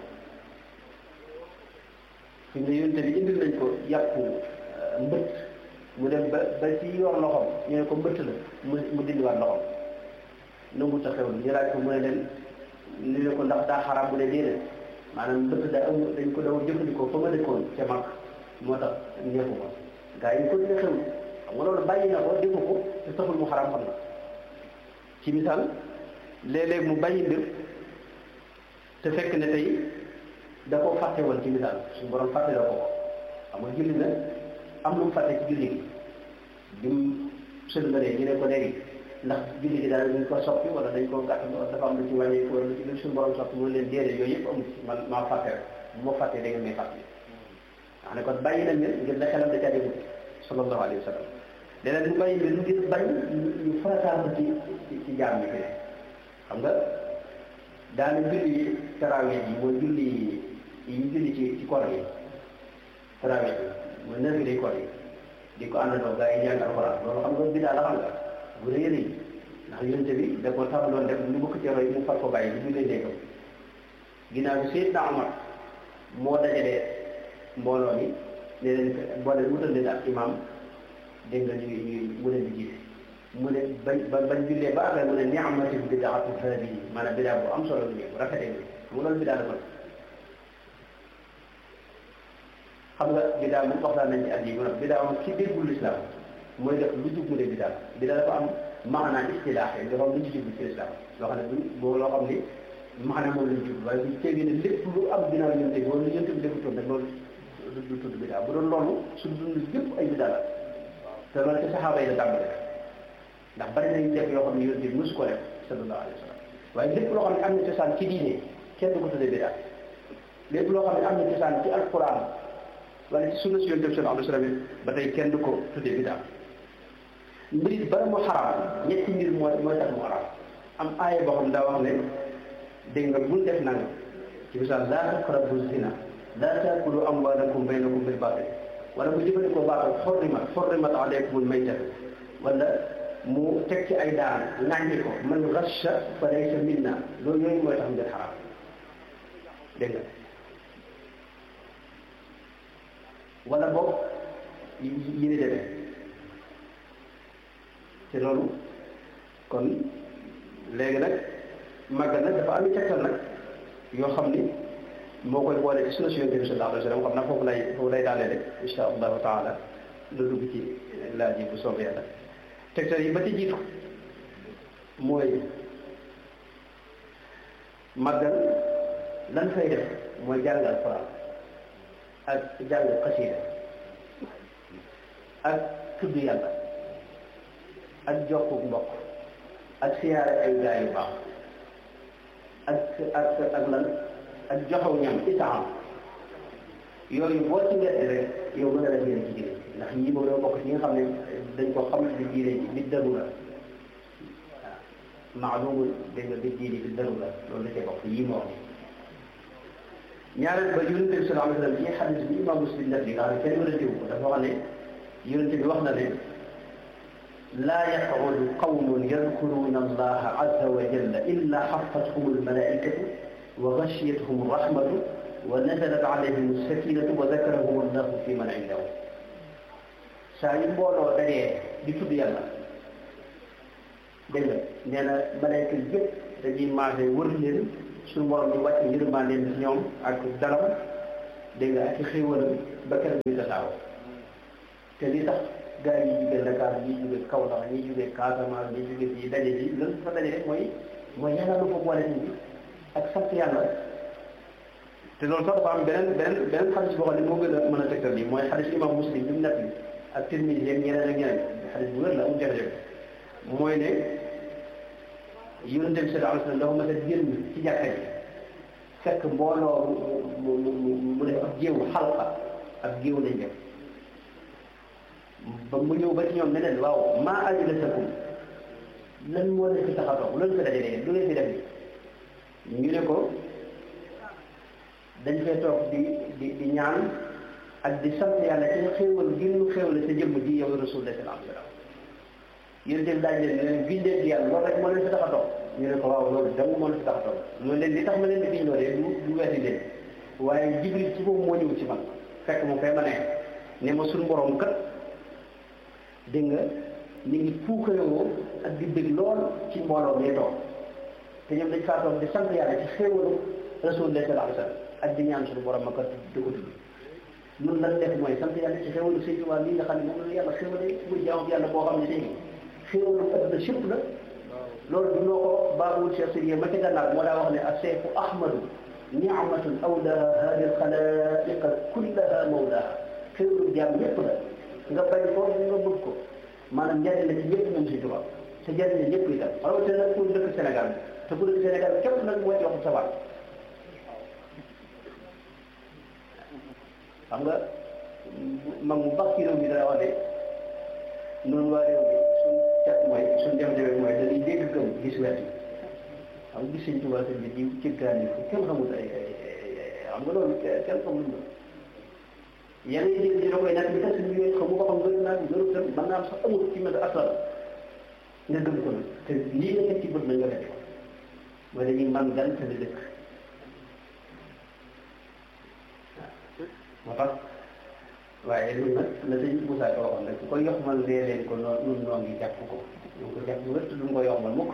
fi mu ne yonent bi indil nañ ko yàpp mbëtt mu dem ba ba ci yor loxoom ñu ne ko mbëtt la mu mu dindiwaat loxoom nangu ta xew ñu laaj ko mu ne leen ni ne ko ndax daa xaraam bu ne déedéet maanaam mbëtt daa amul dañ ko daw jëfandikoo fa ma dëkkoon ca mag moo tax neexu ko gaa yi ko dina xew xam nga loolu bàyyi na ko defu ko te taxul mu xaraam xam na ci misaal léeg-léeg mu bàyyi mbir te fekk ne tey da koo fàtte woon ci misaal suñu borom fàtte la ko xam nga julli na am lu mu fàtte ci julli gi bi mu sëlmalee ñu ne ko léegi ndax julli gi daal dañ ko soppi wala dañ ko gàtt wala dafa am lu ci wàññi wala lu ci lu suñu borom soppi mu leen déedéet yooyu yëpp amul man maa fàtte rek bu ma fàttee da ngeen may fàttali wax ne kon bàyyi nañ leen ngir da xelam da caa déglu sallallahu alayhi wa sallam léeg-léeg ñu bàyyi mbir ngir bañ ñu farataal ko ci ci jaam yi fi ne xam nga daana julli tarawih yi mooy julli yi ñu julli ci ci koor yi tarawih yi mooy neuf day koor yi di ko àndandoo gaa yi jàng alxuraan loolu xam nga bidaa la xam nga bu rëy rëy ndax yonent bi da ko tàmbaloon def lu bëgg ci roy mu far ko bàyyi bi jullee néegam ginnaaw bi Seydina Omar moo dajalee mbooloo mi ne leen boo leen wutal leen ak imam dégg nga ñuy ñuy mu leen di jiite mu ne bañ ba bañ jullee ba àggal mu ne ni'mati bidaatu haadihi maanaam bidaa bu am solo bi bu rafetee bi xam nga loolu bidaa dafa xam nga bidaa moom waxtaan nañ ci at yi maanaam bidaa moom ci déggul lislaam mooy def lu jub mu ne bidaa bidaa dafa am maanaa istilaax yi dafa am lu ñu jublu ci lislaam loo xam ne du boo loo xam ni maanaam moom lañ jublu waaye buñ tegee ne lépp lu am ginnaaw yonte bi wala yonte bi defutoon rek loolu du tudd bidaa bu doon loolu suñ dund lépp ay bidaa la te loolu ci saxaaba yi la tàmbale ndax bari nañu def yoo xam ne yonte bi mosu ko def sallallahu alayhi wa sallam waaye lépp loo xam ne am na cosaan ci diine kenn du ko tuddee bidaa lépp loo xam ne am na cosaan ci alquran wala ci sunna si yonte bi sallallahu alayhi wa sallam ba tey kenn du ko tuddee bidaa mbir it bala mu xaraam ñetti mbir mooy mooy tax mu xaraam am aaya boo xam daa wax ne dégg nga bul def nanga ci misaal laa taqrabu zina laa taakulu amwaalakum baynakum bil baatil wala bu jëfandikoo baatal xorrimat xorrimat aleykumul maytat wala mu teg ci ay daan ŋàññi ko man rasha fa laysa minna loolu yooyu mooy tax ngeen xaraam dégg nga wala boog yi yi ni demee te loolu kon léegi nag màggal nag dafa am i tegtal nag yoo xam ni moo koy boole ci sunna si yonent bi sallallahu alayhi wa sallam xam naa foofu lay foofu lay daanee rek insha allahu taala lu dugg ci laaj yi bu soobee yàlla tegtal yi ba ci jiitu mooy màggal lan fay def mooy jàng alquran ak jàng xasida ak tudd yàlla ak jokku mbokk ak siyaare ay gaa yu baax ak ak ak lan ak joxaw ñam itaam yooyu boo ci ngett rek yow mën a def yéen ci diine ndax ñii moom doo bokk ci ñi nga xam ne dañ ko xam di diine ji bi darura waaw maalumul dégg nga bi diine bi darura loolu la cee bokk yii moo wax ñaareel ba yonente bi sallallahu alayhi wa sallam ci xadis bi imam muslim def li nga xam ne kenn mën a ko dafa wax ne yonente bi wax na ne laa yaqudu qawmun yadkuruna allaha azza wa jalla illa xafathum almalaikatu wa gashiyatuhum rahmatu wa nazalat alayhim sakinatu wa dakarahum allahu fi man indahu saa yu mbooloo dajee di tudd yàlla dégg nga nee na malayka yëpp dañuy maase wër leen suñu borom di wàcc yërmandeem ci ñoom ak dalam dégg nga ak ci xéewalam ba keroog ñu tasaaroo te li tax gars yi jóge Dakar ñi jóge Kaolack ñi jóge Casamance ñi jóge fii daje ji loolu fa daje rek mooy mooy yàlla lu ko boole nit ñi ak sant yàlla te loolu sax dafa am beneen beneen beneen xadis boo xam ne moo gën a mën a tegtal lii mooy xadis imam muslim bi mu nekk ak Tirmisi ak ñeneen ak ñeneen xadis bu wér la amul jafe-jafe mooy ne yonente bi sallallahu alayhi wa sallam dafa mas a génn ci jàkka ji fekk mbooloo mu mu mu mu def ab géew xalqa ab géew lañ def ba mu ñëw ba ci ñoom ne leen waaw maa ajlasakum lan moo leen fi tax a toog loolu fi dajalee lu leen fi def ñu ne ko dañ fee toog di di di ñaan ak di sant yàlla ci xéewal gi ñu xéewal sa jëmm ji yow rasulullah sallallahu alayhi wa sallam yéen tamit daañu leen ne leen bindee di yàlla loolu rek moo leen fi tax a toog ñu ne ko waaw loolu dama moo leen fi tax a toog loolu leen li tax ma leen di biñ loolee du du weeti leen waaye jibril ci boobu moo ñëw ci man fekk mu fay ma ne ne ma suñu borom kat dégg nga ñu ngi puukarewoo ak di bëgg lool ci mbooloo mi toog te ñoom dañ faa toog di sant yàlla ci xéewalu rasulullah sallallahu alayhi wa sallam ak di ñaan suñu borom ma kat di ko tudd nun lan def mooy sant yàlla ci xéewalu sëñ Tuubaa lii nga xam ne moom la yàlla xéewale muy jaamu yàlla boo xam ne tey xéewalu adduna sépp la loolu du noo ko baabul Cheikh Sidiya ma ca gànnaar moo daa wax ne ak seefu ahmadu niamatun awlaha hadi alxalaiqa kullaha mawlaha xéewalu jaam ñépp la nga bañ ko nga bëgg ko maanaam njariñ la ci ñëpp moom si tubaab te njariñ la ñëpp itam rawatina nag ku dëkk Sénégal te ku dëkk Sénégal képp nag moo ci wax sa waat xam nga mag mu baax ci réew mi dana wax ne noonu waa réew mi suñ cat mooy suñ jafe-jafe mooy dañuy dégg gëm gis wet yi xam nga gis sëñ tubaab sëñ bi di cëggaan yi fu kenn xamul ay xam nga loolu kenn xamul loolu yenn yi dégg dina koy nekk bi tax suñu yooyu xamu ko xam gën naa gënu tam mën naa am sax amul ci mel asal nga gëm ko nag te lii nga teg ci bët na nga def ko mooy dañuy man gan te di dëkk moo tax waaye loolu nag la sëñ Moussa ko waxoon rek ku ko yoxmal lee leen ko noonu nun noo ngi jàpp ko ñu ko jàpp wér te duñ ko yoxmal mukk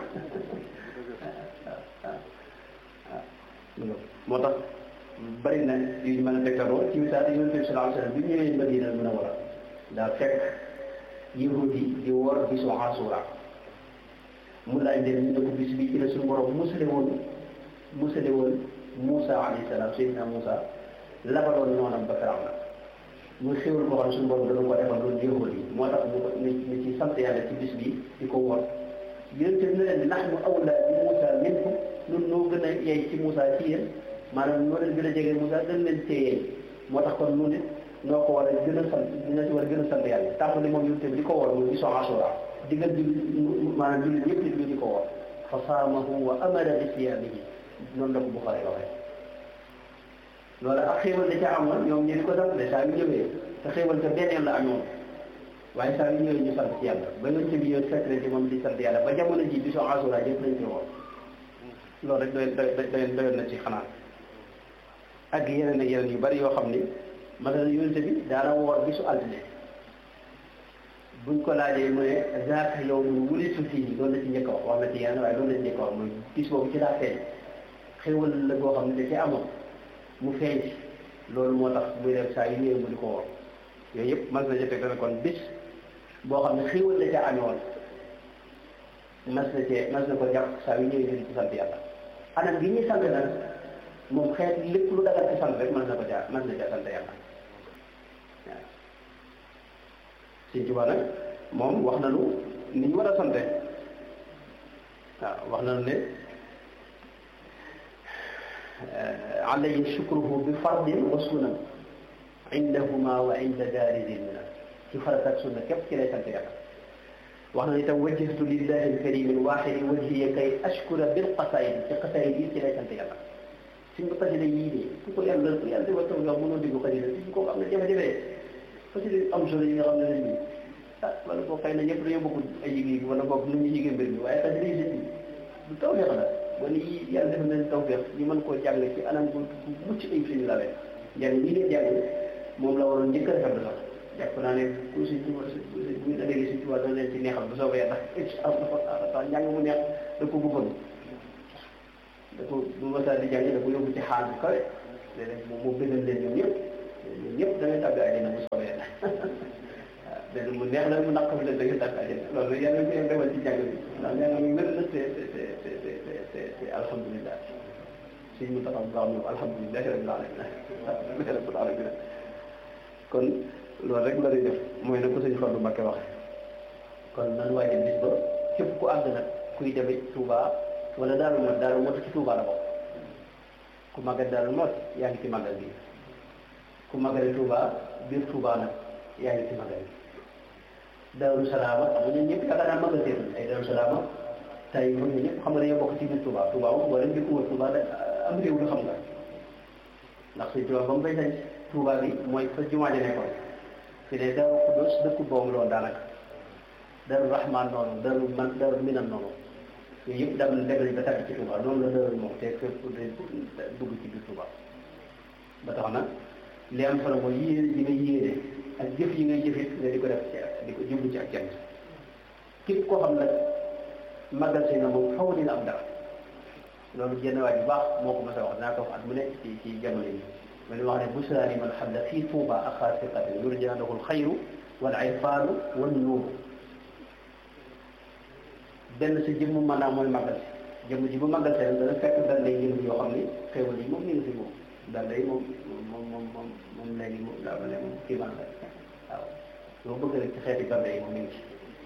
moo tax bari na yu ñu mën a tegtaloo ci misaal yonent bi sallallahu alayhi wa sallam bi ñëwee Madina Munawwara daa fekk yahud yi di woor bisu Ashura mu laaj leen ñu ne ko bis bi ci la suñu borom musale woon musale woon Moussa alayhi salaam Seydina Moussa labaloon noonam ba Firawna muy xéwal boo xam ne suñu borom dana ko defal loolu yahud yi moo tax mu ko ni ci sant yàlla ci bis bi di ko woor yonent bi ne leen nahnu awlaa bi Moussa minkum ñun noo gën a yey ci Moussa ci yéen maanaam noo leen gën a jege Moussa gën leen téye moo tax kon nu nit noo ko war a gën a sant dina ci war a gën a sant yàlla tàmbali moom yonent bi di ko woor muy bisu Ashura digal bi maanaam jullit ñëpp nit ñi di ko woor fa saamahu wa amara bi siyaamihi noonu la ko Buxaari waxee loolu ak xéewal da ca amoon ñoom ñu di ko sant de saa yu ñëwee te xéewal te benn yoon la amoon waaye saa yu ñëwee ñu sant ci yàlla ba yonent bi ñëw fekk leen ci moom di sant yàlla ba jamono ji bisu Ashura yëpp lañ ci woor loolu rek doy doy doyoon na ci xanaa ak yeneen ak yeneen yu bari yoo xam ni masalan yonente bi daana woor bisu altine buñ ko laajee mu ne zaaka yow mu wulitu fii loolu la ci njëkk a wax wax na ci yeneen waaye loolu la ci njëkk a wax mooy bis boobu ci daa feeñ xéwal la boo xam ne da ci amoon mu feeñ ci loolu moo tax muy def saa yu ñëwee mu di ko woor yooyu yëpp mas na jëfee dana kon bis boo xam ne xéwal la ca amee woon mas na cee mas na ko jàpp saa yu ñëwee ñu di ci sant yàlla anam gi ñuy sant nag moom xeet lépp lu dagal ci sant rek mën na ko jaar mën na caa sant yàlla waaw Sëñ Tuubaa nag moom wax nañu ni ñu war a sante waaw wax nañu ne alayhi shukruhu bi fardin wa sunan indahuma wa inda daari zilmina ci farat ak sunna képp ci lay sant yàlla wax na itam wajjahtu lillahi alkarimi alwaxidi wajhiya kay ashkura bil qasaid ci qasaid yi ci lay sant yàlla suñ ko xasida yii de ku ko yàlla ku yàlla defal taw nga mënoo déglu xasida suñ ko am na jafe-jafe xasida am solo yi nga xam ne lañ bi ah wala boo xëy na ñëpp dañoo bokk ay yëg-yëg wala boog nu ñu yëgee mbir mi waaye xasida yi sëñ bi du tawfeex la wala yi yàlla def nañ tawfeex ñu mën koo jàng ci anam bu mucc ayib suñu lawee njàng ñi ngeen jàng moom la waroon njëkk a rafetlu sax jàpp naa ne ku si tuba bu ñu dagee si tuba dana leen ci neexal bu soobee yàlla incha allah tax njàng mu neex da ko bëggoon da ko bu masaa di jàng da ko yóbbu ci xaal bu kawe léeg-léeg moom moo bëggal leen ñoom ñëpp ñoom ñëpp da ngay tàgg àjjana bu soobee yàlla waaw benn mu neex la mu naqam leen da ngay tàgg àjjana loolu yàlla ko defal ci jàng bi ndax nee na mu wér na te te te te te te te alhamdulilah suñ mu taxaw bu baax moom alhamdulilah rabbil alamin rabbil alamin kon loolu rek la ñuy def mooy na ko sëñ Fallou Mbacké wax kon nan waaye bis ba képp ku àgg nag kuy demee Touba wala Daaru Mot Daaru Mot ci Touba la bokk ku màggal Daaru Mot yaa ngi ci màggal bi ku màggale Touba biir Touba nag yaa ngi ci màggal bi Daaru Salaama xam nga ñun ñëpp yaakaar naa màggal seen ay Daaru Salaama tey ñun ñëpp xam nga dañoo bokk ci biir Touba Touba moom wala njëkk wër Touba da am réew lu xam nga ndax suñ Touba ba mu bay sañ Touba bi mooy fa jumaa ja nekkoon fi ne Daaru Xuddoos dëkku boobu loolu daanaka Daaru Rahman noonu Daaru man Daaru Minan noonu yooyu yëpp dem dem nañ ba tàbbi ci Touba noonu la Daaru moom te fépp dugg ci biir Touba ba tax na li am solo mooy yéene yi ngay yéene ak jëf yi ngay jëfit nga di ko def ci ak di ko jublu ci ak jant képp koo xam nag màggal si na moom xaw dina am dara loolu jenn waay bu baax moo ko mos a wax naa ko wax at mu ne ci ci jamono yi ma ne wax ne busra li man xam ne fii Touba axaa siqatin yurja lahu alxayru wal irfaanu wan nuur benn sa jëmm maanaam mooy màggal si jëmm ji bu màggal see dana fekk dal lay jëmm yoo xam ni xéwal yi moom ñu ngi fi moom dal lay moom moom moom moom moom léegi moom daa ma ne moom kii man la waaw loo bëgg rek ci xeeti dal yi moom ñu ngi ci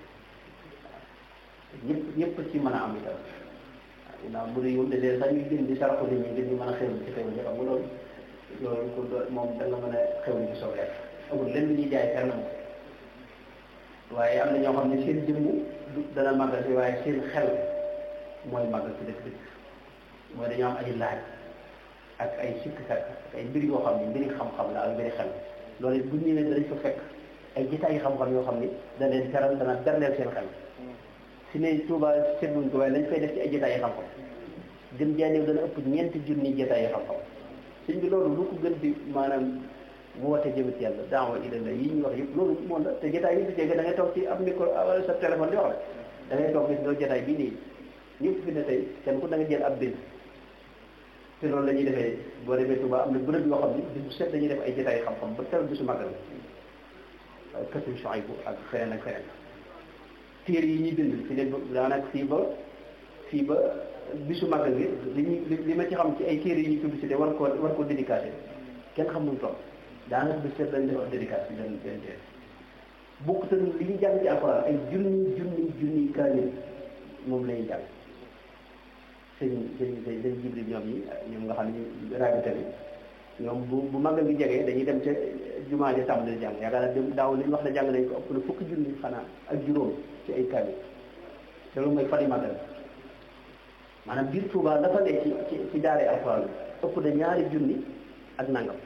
ñëpp ñëpp ci mën a am itam waaw naa bu dee yow de sax ñuy gën di saraxu nit ñi ngir ñu mën a xéwal ci xéwal yi xam nga loolu loolu ko moom da nga mën a xéwal ci soobee amul lenn lu ñuy jaay fenn moom waaye am na ñoo xam ne seen jëmm du dana màggal si waaye seen xel mooy màggal si dëkk dëkk mooy dañoo am ay laaj ak ay sikkkat ak ay mbir yoo xam ne mbiri xam-xam la ak mbiri xel loolu bu ñu ñëwee danañ fa fekk ay jitaay xam-xam yoo xam ni da leen teral dana berleel seen xel si ne Touba seetluñ ko waaye lañ fay def ci ay jitaay xam-xam gën jaaneew dana ëpp ñeenti junni jitaay xam-xam sëñ bi loolu lu ko gën di maanaam woote jëmit yàlla daawa ila la yi ñu wax yëpp loolu moom la te jotaay yi di dégg da ngay toog ci ab micro wala sa téléphone di wax rek da ngay toog gis doo jotaay bii nii ñëpp fi ne tey kenn ku da nga jël ab bind te loolu la ñuy defee boo demee Touba am na bërëb yoo xam ne bis bu set dañuy def ay jotaay xam-xam ba teral bisu màggal kësuñ Chouaïbou ak feneen ak feneen téere yi ñuy bind fi ne daanaka fii ba fii ba bisu màggal gi li ñu li ma ci xam ci ay téere yi ñuy publicité war ko war ko dédicacé kenn xam nu mu toll daanaka bi seet lañ def ak dédicace bi leen leen teel bokk te li ñu jàng ci alxuraan ay junni junni junni kaamil moom la ñuy jàng sëñ sëñ sëñ sëñ jibril ñoom ñi ñoom nga xam ne ñu rabita bi ñoom bu bu màggal gi jegee dañuy dem ca jumaa ja tàmbali jàng yaakaar naa dem daaw li ñu wax ne jàng nañ ko ëpp na fukki junni xanaa ak juróom ci ay kaamil te loolu mooy fari màggal maanaam biir Touba dafa ne ci ci ci daaree alxuraan ëpp na ñaari junni ak nangam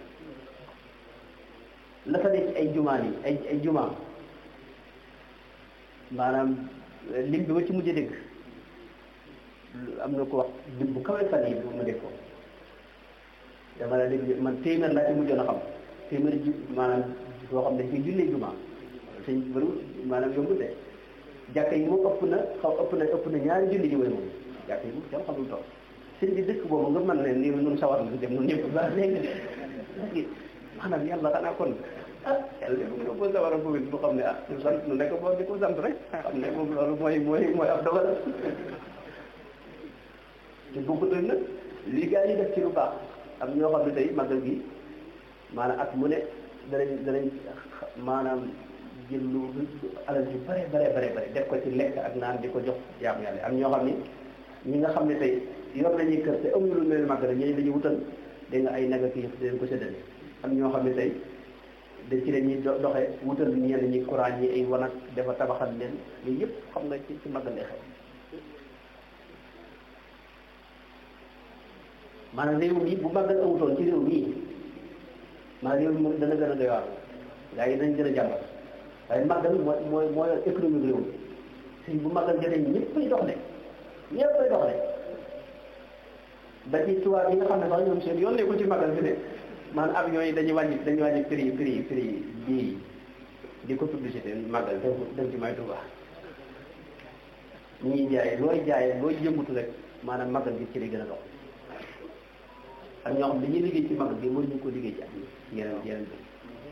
la fa nekk ay jumaan yi ay ay jumaa maanaam lim bi ma ci mujj dégg am na ko wax lim bu kawe fan yi bu ma dégg ko dama la dégg man téeméer laa ci mujjoon a xam téeméer ju maanaam boo xam ne dañ koy jullee jumaa sëñ bëriwul maanaam yombul de jàkka yi moom ëpp na xaw ëpp na ëpp na ñaari julli ji mooy moom jàkka yi moom kenn xamul toog sëñ bi dëkk boobu nga mën ne nii nun sawar na dem nun ñëpp ba léegi léegi maanaam yàlla xanaa kon ah yàlla de moom boo sawar a boobu bu xam ne ah ñu sant nu nekk boo di ko sant rek xam ne moom loolu mooy mooy mooy ab dogal te bokkut ak nag li gaa yi def ci lu baax am ñoo xam ne tey màggal gi maanaam at mu ne danañ danañ maanaam jël lu alal yu bare bare bare bare def ko ci lekk ak naan di ko jox jaamu yàlla am ñoo xam ni ñi nga xam ne tey yor nañuy kër te amuñu lu mel màggal ñooñu dañuy wutal dégg nga ay naga kii yëpp dañ ko séddale am ñoo xam ne tey dañ ci leen ñuy doxe wutal ñenn ñi courant ñi ay wanag dafa tabaxal leen yooyu yëpp xam nga ci ci màggal lay xew maanaam réew mi bu màggal amutoon ci réew mii maanaam réew mi moom dana gën a doy waar gaa yi dañ gën a jàmbat waaye màggal mooy mooy mooy économie réew mi si bu màggal jotee ñëppay dox de ñëppay dox de ba ci tubaab yi nga xam ne sax ñoom seen yoon nekkul ci màggal fi ne maanaam avion yi dañuy wàññi dañuy wàññi prix prix prix bii di ko publicité màggal dem dem ci may Tuubaa ñu ngi jaay looy jaay looy yëngutu rek maanaam màggal gi ci li gën a dox ak ñoo xam dañuy liggéey ci màggal gi mënuñu ko liggéey ci at yeneen yeneen bi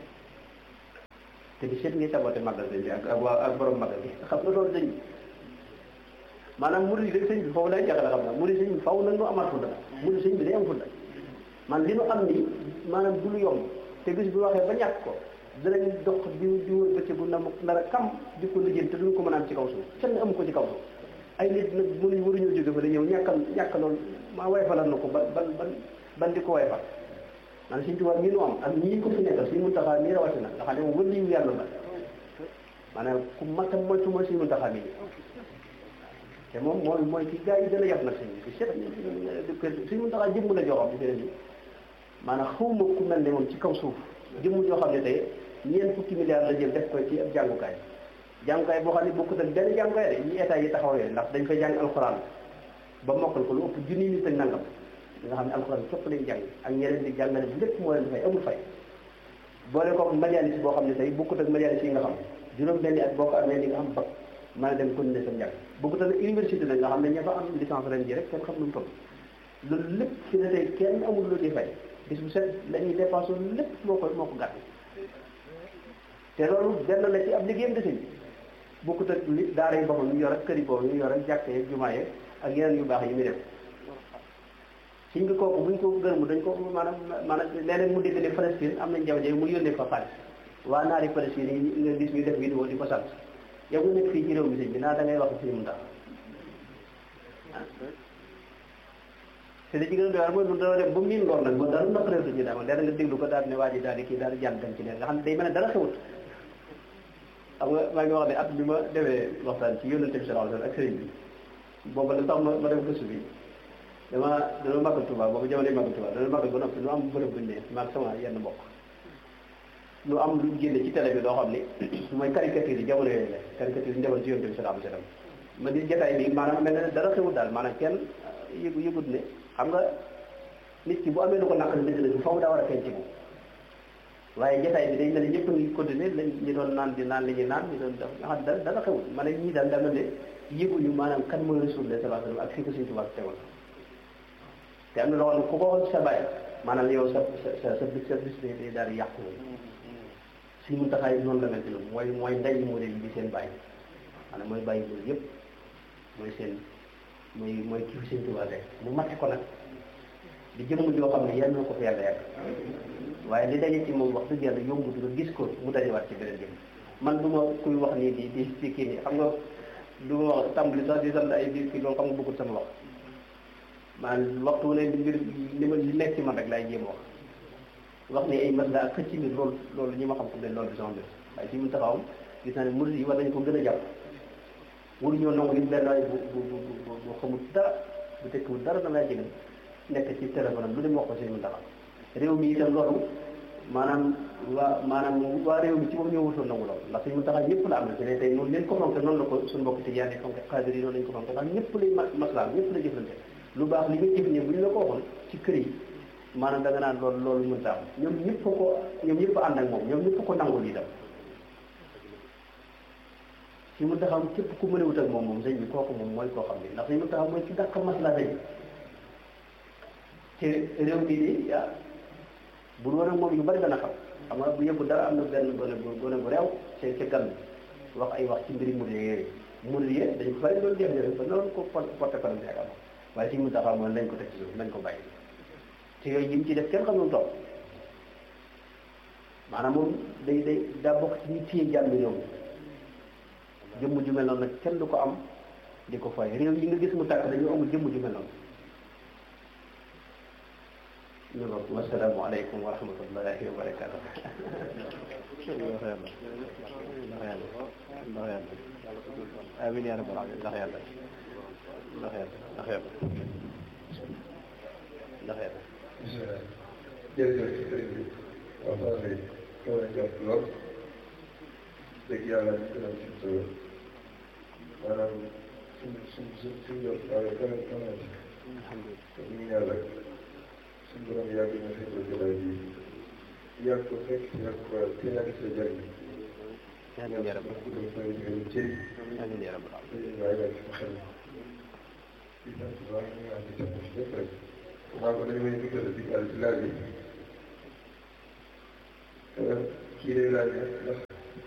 te bi seet ngay saboté màggal bi ak ak waa ak borom màggal gi xam nga loolu dañ maanaam murid yi sëñ bi foofu lay jaxale xam na murid sëñ bi faw nag nu amaat fulla murid sëñ bi day am fulla man li nu am nii maanaam du lu yomb te bis bu waxee ba ñàkk ko danañ dox di di wër bëccëgu na nar a kam di ko liggéey te duñ ko mën a am ci kaw suuf kenn amu ko ci kaw suuf ay nit nag mënuñ waruñoo jóge fa da ñëw ñàkkal ñàkk loolu maa wayfalal na ko ban ban ban ban di ko wayfal man suñ tubaab ñi nu am ak ñii ko fi nekkal suñ mun taxaa nii rawatina nga xam ne moom wëliyu yàlla la maanaam ku matam moytu mooy suñ mun taxaa bi te moom mooy mooy ci gars yi gën a yab nag sëñ bi seet suñ mun taxaa jëmm la joo xam ne maanaam xawma ku mel ne moom ci kaw suuf jëmm joo xam ne tey ñeent fukki milliards la jël def ko ci ab jàngukaay jàngukaay boo xam ne bokkut ak benn jàngukaay de ñi état yi taxawee ndax dañ fay jàng alxuraan ba mokkal ko lu ëpp junni nit ak nangam nga xam ne alxuraan képp lañ jàng ak ñeneen di jàngale bi lépp moo leen fay amul fay boole ko majalis boo xam ne tey bokkut ak majalis yi nga xam juróom benni at boo ko amee di nga xam bac mën a dem continuer sa njàng bokkut ak université la nga xam ne ña fa am licence ren ji rek kenn xam nu mu toll loolu lépp fi ne tey kenn amul lu di fay bis bu set la ñuy dépensé lépp moo ko moo ko gàtt te loolu benn la ci ab liggéeyam de sëñ bokkut ak li daara yi boppam ñu yor ak kër yi boobu ñu yor ak jàkka yeeg jumaa yeeg ak yeneen yu baax yi muy def suñ bi kooku buñ ko gërëmu dañ ko maanaam maanaam leneen mu dégg ne Palestine am nañ jaw jaw mu yónnee fa xaalis waa naari Palestine yi nga gis ñu def vidéo di ko sant yow nga nekk fii ci réew mi sëñ bi naa da ngay wax suñu mun tax te li ci gën a doy waar mooy lu dana dem ba miin lool nag ba dara naqareetu ñu daama leer nga déglu ko daal ne waa ji daal di kii daal di jàll dem ci leen nga xam ne day mel ne dara xewut xam nga maa ngi wax ne at bi ma defee waxtaan ci yónnante bi sallallahu alayhi wasallam ak sëriñ bi booba la tax ma ma def gëstu bi dama dana màggal Tuubaa boobu jamono màggal Tuubaa dana màggal ba noppi nu am bërëb buñ ne maag sama yenn mbokk nu am lu génne ci télé bi doo xam ni mooy caricature yi jamono yooyu la caricature yi ndewoon ci yónnante bi sallallahu alayhi wasallam ma di jotaay bi maanaam mel ne dara xewut daal maanaam kenn yëgu yëgut ne xam nga nit ki bu amee lu ko naqari dëgg la faaw daa war a feeñ ci moom waaye jotaay bi day mel ni ñëpp ngi continuer lañ ñi doon naan di naan li ñuy naan ñi doon def nga xam dara dara xewul ma ne ñii daal dama ne yëguñu maanaam kan mooy Rasulullah sallallahu alayhi wasallam ak fii ko Sëriñ Tuubaa teewal te am na loo xam ne ku ko waxoon sa bàyyi maanaam yow sa sa sa bis sa bis day daal di yàqu suñu mun taxaay noonu la mel ci loolu mooy mooy ndey mu yi di seen bàyyi maanaam mooy bàyyi loolu yëpp mooy seen mooy mooy kii fi Sëriñ Tuubaa tey mu mate ko nag di jëmm joo xam ne yal na ko fi yàlla yàgg waaye li daje ci moom wax dëgg yàlla yombut nga gis ko mu dajewaat ci beneen jëm man du ma kuy wax nii di di di kii nii xam nga du ma wax tàmbali sax di sant ay di kii loolu xam nga bëggul sama wax maanaam waxtu ne mbir li ma li nekk ci man rek laay jéem wax wax ne ay mas ak xëcc mbir loolu loolu ñi ma xam xam ne loolu di sama mbir waaye ci mu taxawam gis naa ne murid yi war nañu ko gën a jàpp waruñoo nangu nit benn waay bu bu bu bu xamul dara bu tekkiwul dara da lay jëgal nekk ci téléphone am lu dem wax ko si mu taxaw réew mi itam loolu maanaam waa maanaam waa réew mi ci moom ñoo wutoon nangu loolu ndax suñu mu taxaw ñëpp la am na ci ne tey noonu leen ko fonke noonu la ko suñu mbokk tijaan yi fonke xaadir yi noonu lañ ko fonke ndax ñëpp lay maslaam ñëpp la jëflante lu baax li nga jëf ne bu ñu la ko waxoon ci kër yi maanaam da nga naan loolu loolu mën ta am ñoom ñëpp ko ñoom ñëpp ànd ak moom ñoom ñëpp ko nangul itam si mu taxaw képp ku mën a wut ak moom moom sëñ bi kooku moom mooy koo xam ne ndax si mu taxaw mooy ci dàq masla sëñ te réew mi nii ah bu doon ak moom yu bari dana xam xam nga bu yëpp dara am na benn gone bu gone bu réew ca ca gan wax ay wax ci mbiri murid yooyu murid yi dañ ko bari loolu def def ba noonu ko porte parole ak am waaye si mu taxaw moom nañ ko teg ci suuf nañ ko bàyyi te yooyu yi mu ci def kenn xam nu mu toll maanaam moom day day daa bokk ci ñu téye jàmm réew mi jëmm ju mel noonu nag kenn du ko am di ko fay réew yi nga gis mu tàkk dañoo amul jëmm ju mel noonu ñu bokk wasalaamu aleykum wa rahmatullahi wa barakatuh ndax yàlla ndax yàlla ndax yàlla amin yaa rabbal alamin ndax yàlla ndax yàlla ndax yàlla ndax yàlla jërëjëf sëriñ bi waxtaan bi kaw na jot lool dëgg yàlla ñu gën a ci solo maanaam suñ suñ suñ suñ jot waaye gën a gën a ci te ñu ngi yàlla suñ borom yàgg na fi ko jëlaat bi yàgg ko fekk yàgg ko te yàgg sa jëriñ amiin yaa rabbi cëri amiin yaa rabbi waaye waaye sama xel di sant bu baax ñu naan di sant si lépp rek xam nga dañu may dugal di daal ci laaj bi kii day laaj ndax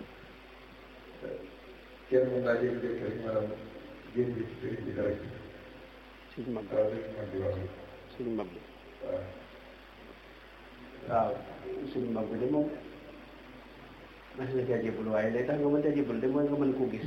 kenn mën naa jékki-jékki rek maanaam génn ci sëriñ bi dara suñ mag waaw sëriñ mag bi wax suñ mag bi waaw waaw suñ mag bi de moom mas na caa jébul waaye day tax nga mën caa jébul de mooy nga mën koo gis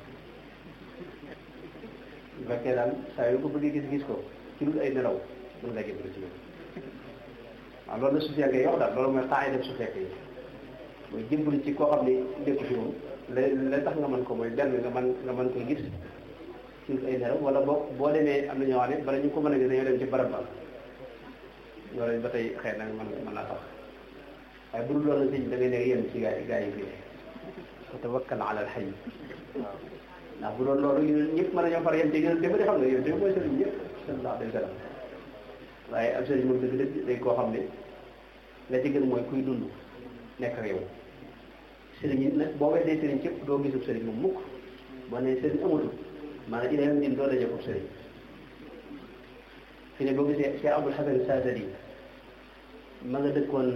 bu fekkee daal saa yu ko bëggee gis gis ko ci lu ay nelaw mën nga jébul ci moom waaw loolu la su fekkee yow daal loolu mooy xaay def su fekkee yi mooy jébul ci koo xam ne nekku fi moom la la tax nga mën ko mooy benn nga mën nga mën koy gis ci lu ay nelaw wala boo boo demee am na ñoo xam ne bala ñu ko mën a gis dañoo dem ci barab ba loolu ba tey xëy na mën mën naa tax waaye bu dul loolu sëñ da ngay nekk yem ci gaa yi gaa yi fii wa tawakkal ala al hayy waaw ndax bu doon loolu ñun ñëpp mën nañoo far yem ci gën dafa xam ne yow dafa mooy sëriñ ñëpp sallallahu alayhi wa sallam waaye ab sëriñ moom dëgg dëgg day koo xam ne la ci gën mooy kuy dund nekk ak yow sëriñ yi nag boo weddee sëriñ cëpp doo gisub sëriñ moom mukk boo nee sëriñ amatul maanaam ila yawmi din doo dajee ko sëriñ fi ne boo gisee Cheikh Abdul Hasan Sadali ma nga dëkkoon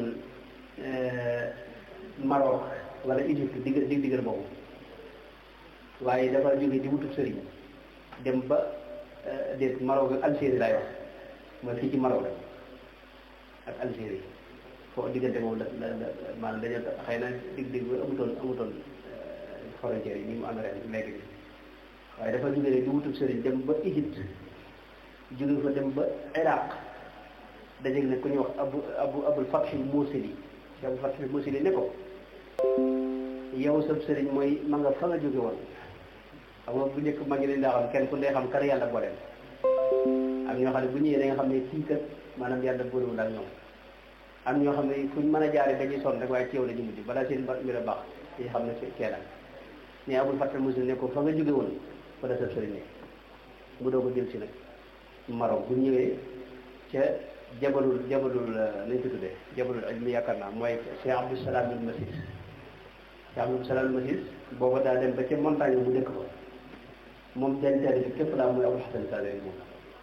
Maroc wala Égypte digg dig diggal boobu waaye dafa jóge di wutub sëriñ dem ba déet Maroc ak Algérie laay wax mooy fii ci Maroc ak Algérie foo diggante moom la la la maanaam dañoo xëy na dig dig ba amutoon amutoon frontière yi ni mu am ren léegi bi waaye dafa jóge di wutub sëriñ dem ba Égypte jóge fa dem ba Iraq dajeeg ne ku ñuy wax abu abu abul fathi muusili si abul fathi muusili ne ko yow sab sëriñ mooy ma nga fa nga jóge woon xam nga bu njëkk ma ngi leen daa xam kenn ku ne xam kar yàlla booleel am ñoo xam ne bu ñëwee da nga xam ne kii kat maanaam yàlla boolewul ak ñoom am ñoo xam ne fuñ mën a jaare dañuy sonn rek waaye ci yow la ñu mujj balaa seen mbir a baax yi xam ne kee la ne abul fathi muusili ne ko fa nga jóge woon fa la sab sëriñ ne mu doog a jël si nag Maroc bu ñëwee ca jabalul jabalul nañ ko tuddee jabalul ilmi yaakaar naa mooy Cheikh Abdou Salam al Masis Cheikh Abdou Salam al Masis booba daa dem ba ca montagne bu dëkk ba moom den teel bi képp laa mooy Abul Hasan Sadali moom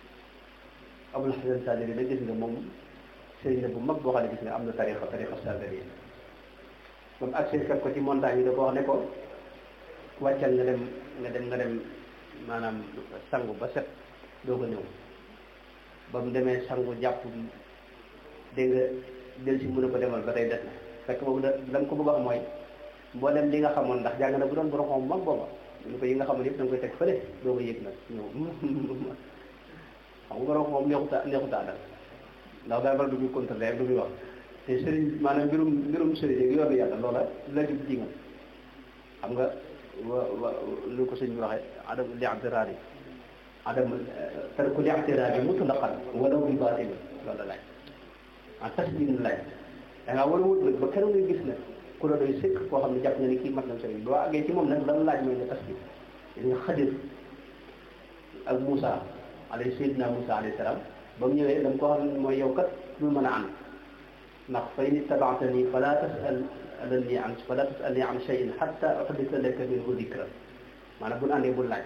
Abul Hasan Sadali da gis nga moom sëriñ la bu mag boo xam ne gis nga am na tarixa tarixa Sadali moom accès fekk ko ci montagne yi da ko wax ne ko wàccal nga dem nga dem nga dem maanaam sangu ba set doo ko ñëw ba mu demee sangu jàpp dégg nga del si mën a ko demal ba tey des na fekk boobu da la ko bëgg a wax mooy mboolem li nga xamoon ndax jàng na bu doon borom xam mag booba ñu ko yi nga xamoon yëpp da nga koy teg fële doo ko yëg nag ñëw xam nga borom xam neexuta neexuta dal ndax daa bari du muy contrôler du muy wax te sëriñ maanaam mbirum mbirum sëriñ ak yoonu yàlla loola la jub ji nga xam nga wa wa lu ko sëñ bi waxee adam li abdiraari adam tarku li'tiraadi mutlaqan walaw bi baatil loolu la laaj ah tasbiin la laaj da ngaa war a wut ba keroog nga gis nag ku la doy sëkk koo xam ne jàpp na ni kii mat na sëriñ boo àggee ci moom nag lan laaj mooy nga tasbiin nga Xadir ak Moussa alayhi sayyidina Moussa alayhi salaam ba mu ñëwee dama ko xam ne mooy yow kat lu mën a ànd ndax fa in ittabaatani fala tasalni an fala tasalni an shay'in hatta uhdisa laka minhu dikra maanaam bu ñu àndee bul laaj.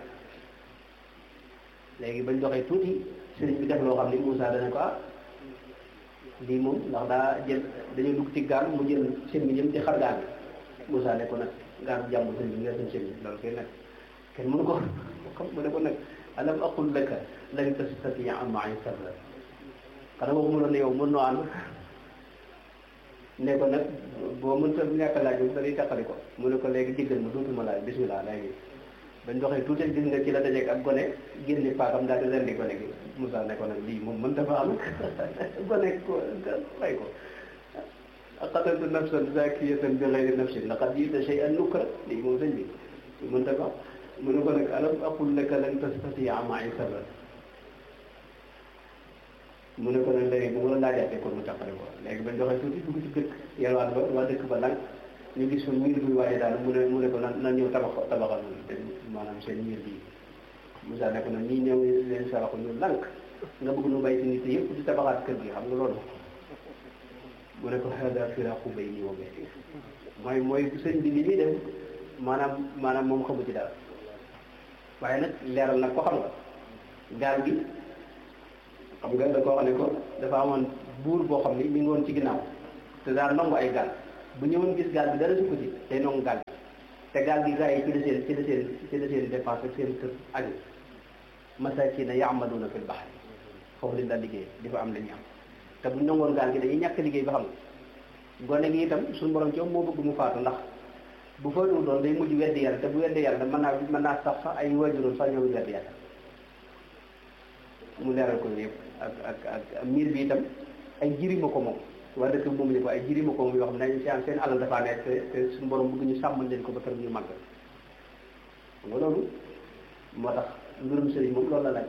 léegi bañ doxee tuuti sëriñ bi def loo xam ni Moussa dana ko ah lii moom ndax daa jël dañoo dugg ci gaal mu jël seen bi ñëm di xar gaal bi Moussa ne ko nag gaal bu jàmbur sëriñ bi nga seen seen bi loolu koy nag kenn mënu ko xam mu ne ko nag alam aqul laka lan tastatia ma'i sabra xanaa waxuma loon ne yow mën noo ànd ne ko nag boo mënta ñàkk laaj bi dañuy taqali ko mu ne ko léegi jéggal ma dootuma laaj bismillah léegi bañ doxee tuuti gis nga ci la dajeeg ak gone génne paakam daal di rendi gone gi Moussa ne ko nag lii moom mën dafa am gone ko fay ko qataltu nafsan zakiyatan bi ghayri nafsin laqad ji'ta shay'an nukra lii moom sëñ bi mën dafa mu ne ko nag alam aqul laka lan tastati'a ma'i sabra mu ne ko nag léegi bu ma la laajaatee kon mu tàqale ko léegi bañ doxee tuuti dugg ci dëkk yelwaan ba waa dëkk ba lang ñu gis fa miir buy waaye daal mu ne mu ne ko nan nan ñëw tabax tabaxal te maanaam seen miir bii Moussa ne ko nag ñii ñëw leen saraxu ñu lànk nga bëgg nu bàyyi si nit yëpp di tabaxaat kër gi xam nga loolu mu ne ko hada firaqu bayni wa baynik mooy mooy sëñ bi li muy def maanaam maanaam moom xamu ci dara waaye nag leeral nag ko xam nga gaal gi xam nga da koo xam ne ko dafa amoon buur boo xam ni mi ngi woon ci ginnaaw te daal nangu ay gaal bu ñëwoon gis gaal bi dara sukk ci day nangu gaal bi te gaal gi gars yi ci la seen ci la seen ci la seen dépense ak seen kër aju masakina yaamaluuna fil bahri foofu lañ daal liggéey di fa am la ñu am te bu ñu nangoon gaal gi dañuy ñàkk liggéey ba xam nga gone gi itam suñu borom ci moo bëgg mu faatu ndax bu faatuwul doon day mujj weddi yàlla te bu weddi yàlla mën naa mën naa sax sax ay waajuroon sax ñoom weddi yàlla mu leeral ko yëpp ak ak ak miir bi itam ay jirima ko moom waa dëkk moom ñu ko ay jirima ko moom yoo xam ne seen seen alal dafaa nekk te te suñu borom bëgg ñu sàmmal leen ko ba kër ñu màgg xam nga loolu moo tax mbirum sëriñ moom loolu la laaj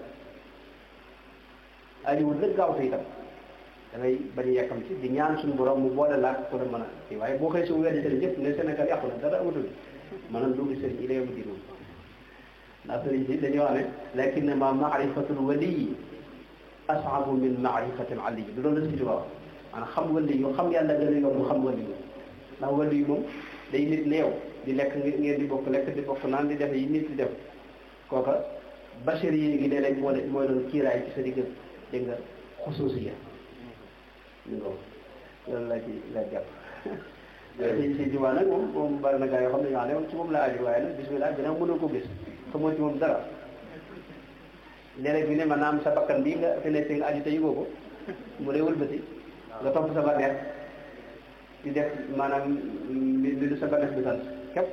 ajiwul rek gaaw te itam dangay bañ a yekkam ci di ñaan suñu borom mu boole laaj ko da mën a kii waaye boo xëy su weddi sëriñ yëpp ne Sénégal yàqu na dara amatul maanaam dugg sëriñ yi lay am diin ndax sëriñ si dañuy wax ne lakinnama maarifatul waliyi asaabu min maarifatil aliyi du loolu la si wax maanaam xam wali yu xam yàlla gën a yomb xam wali yu ndax wali yu moom day nit ne yow di lekk ngeen di bokk lekk di bokk naan di def yi nit di def kooka bachir yi ngi léeg-léeg moo mooy doon kiiraay ci sa digg dégg nga xusuusiya ñu ngo loolu laa ci laa jàpp si si jumaa nag moom moom bari na gaa yoo xam ne ñoo xam ne moom ci moom la aju waaye nag bismillah gën a mënoo ko gis xamoo ci moom dara léeg-léeg bi ne ma naam sa bakkan bii nga fi nekk nga aju te yëgoo ko mu lay wëlbati nga topp sa bànneex di def maanaam li lu sa bànneex bi sant képp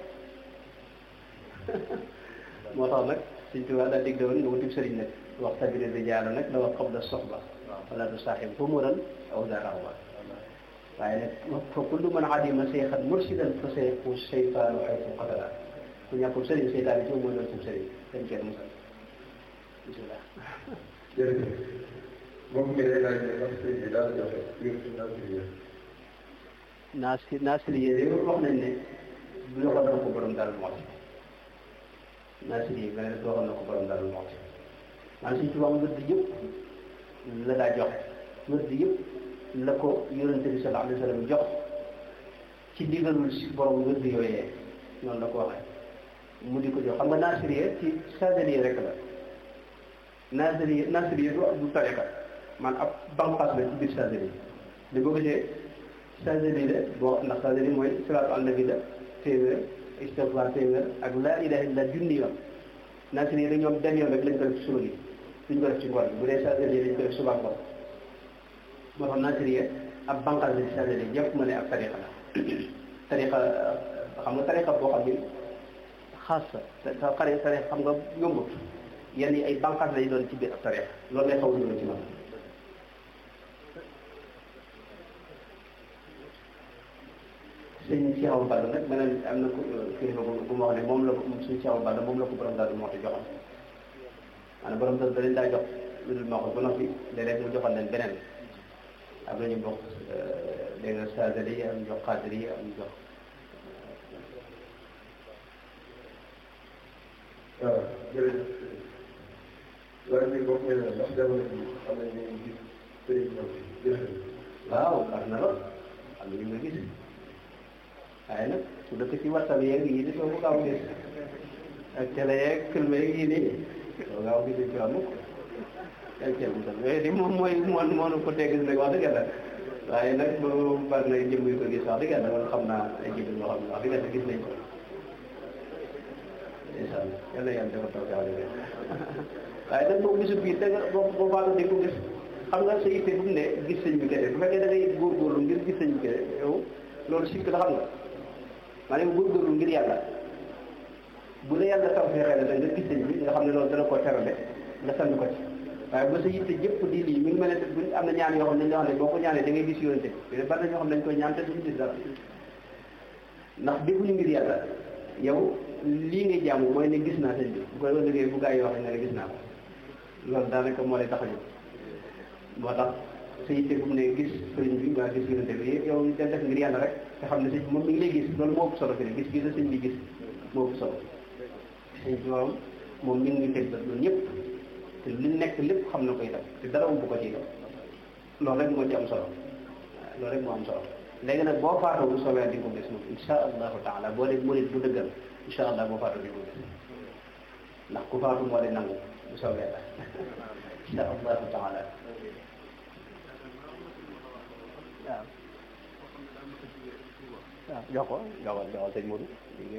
moo tax nag suñ tubaab daal dig woon nga wutib sëriñ nag wax tabiri rijaala nag la wax qabla soxba wala du saaxib humuran aw daa raxba waaye nag fa kullu man adima seexan mursidan fa seexu seytaanu xaytu qatala ku ñàkkul sëriñ seytaan yi ci moom mooy doon sub sëriñ dañ kenn musal bisimilah jërëjëf moom mi day laaj ne ndax sëriñ bi daal joxe wér ci nasiriya naasi naasiriye de wax nañ ne bu joxoon na ko borom daal mooti naasiriye nga ne joxoon na ko borom daal mooti maanaam suñ tubaab wërd yëpp la daa joxe wërd yëpp la ko yonente bi sallallahu alayhi wa sallam jox ci digalul si borom wërd yooyee noonu la ko waxee mu di ko jox xam nga naasiriye ci sadaliye rek la naasiriye naasiriye du du tariqa man ab banqaas la ci biir sadaliye li boo gisee sadaliye la boo ndax sadaliye mooy salaatu ala nabi la téeméer istigfaar téeméer ak laa ilaha illa junni yoon naasiriye la ñoom benn yoon rek lañ ko def ci suba gi duñ ko def ci ngoon bu dee sadaliye lañ ko def suba ngoon moo tax naasiriye ab banqaas la ci sadaliye yëpp ma ne ab tariqa la tariqa xam nga tariqa boo xam ni xaas sa xare tariqa xam nga yombut yenn yi ay bànqaas lay doon ci biir ab tariqa loolu lay xaw a ci man sëñ Cheikh Awa Balla nag beneen am na ku kilifa bu ma wax ne moom la ko suñ Cheikh Awa Balla moom la ko borom daal moo tax joxoon maanaam borom daal da leen daa jox lu dul moo ko ba noppi léeg-léeg mu joxoon leen beneen am na ñu bokk dégg nga sadali yi am jox xaadir yi am jox waaw jërëjëf laaj bi bokk na ndax jamono bi xam nañ ne gis sëriñ ñoom jëfe waaw baax na lool am na ñu nga gis waaye nag su dëkk ci WhatsApp yeeg yii di soo ko gaaw gis ak télé yeeg film yeeg yii nii soo gaaw gis ci wàllu dañ cee musal yooyu di moom mooy moo moo ko tee gis nag wax dëgg yàlla waaye nag boobu bari na jëm yu ko gis wax dëgg yàlla man xam naa ay jëm yoo xam ne wax dëgg yàlla gis nañ ko incha allah yal na yàlla dafa taw ci àll waaye nag boo gisul bii dëgg boo boo baalu di ko gis xam nga sa yitte bu mu ne gis sëñ bi kese bu fekkee da ngay góorgóorlu ngir gis sëñ bi kese yow loolu sikk la xam nga maanaam góorgóorlu ngir yàlla bu la yàlla taw fee xëy na nga gis sëñ bi nga xam ne loolu dana ko terale nga sànni ko ci waaye ba sa yitte jëpp di lii mi ngi mel ne bu am na ñaan yoo xam ne dañoo xam ne boo ko ñaanee da ngay gis yoonte bi bari na ñoo xam ne dañ koy ñaan te duñu gis dara ndax defuñu ngir yàlla yow lii ngay jàmm mooy ne gis naa sëñ bi bu koy liggéey bu gaa yi waxee nga ne gis naa ko loolu daanaka moo lay tax a jóg moo tax sa yitte bu mu ne gis sëriñ bi nga gis yonente bi yow da def ngir yàlla rek te xam ne sëñ bi moom mi ngi lay gis loolu moo ëpp solo fi ne gis gis la sëñ bi gis moo ëpp solo sëñ bi moom moom mi ngi teg ba loolu ñëpp te li nekk lépp xam na koy def te dara umb ko ci loolu rek moo ci am solo waaw loolu rek moo am solo léegi nag boo faatoo bu soobee di nga ko gis moom insha allahu taala boo dee murid bu dëggal insha allah boo faatoo di nga ko gis ndax ku faatu moo di nangu bu soobee la insha allahu taala waaw waaw jox ko joxal joxal sëñ Modou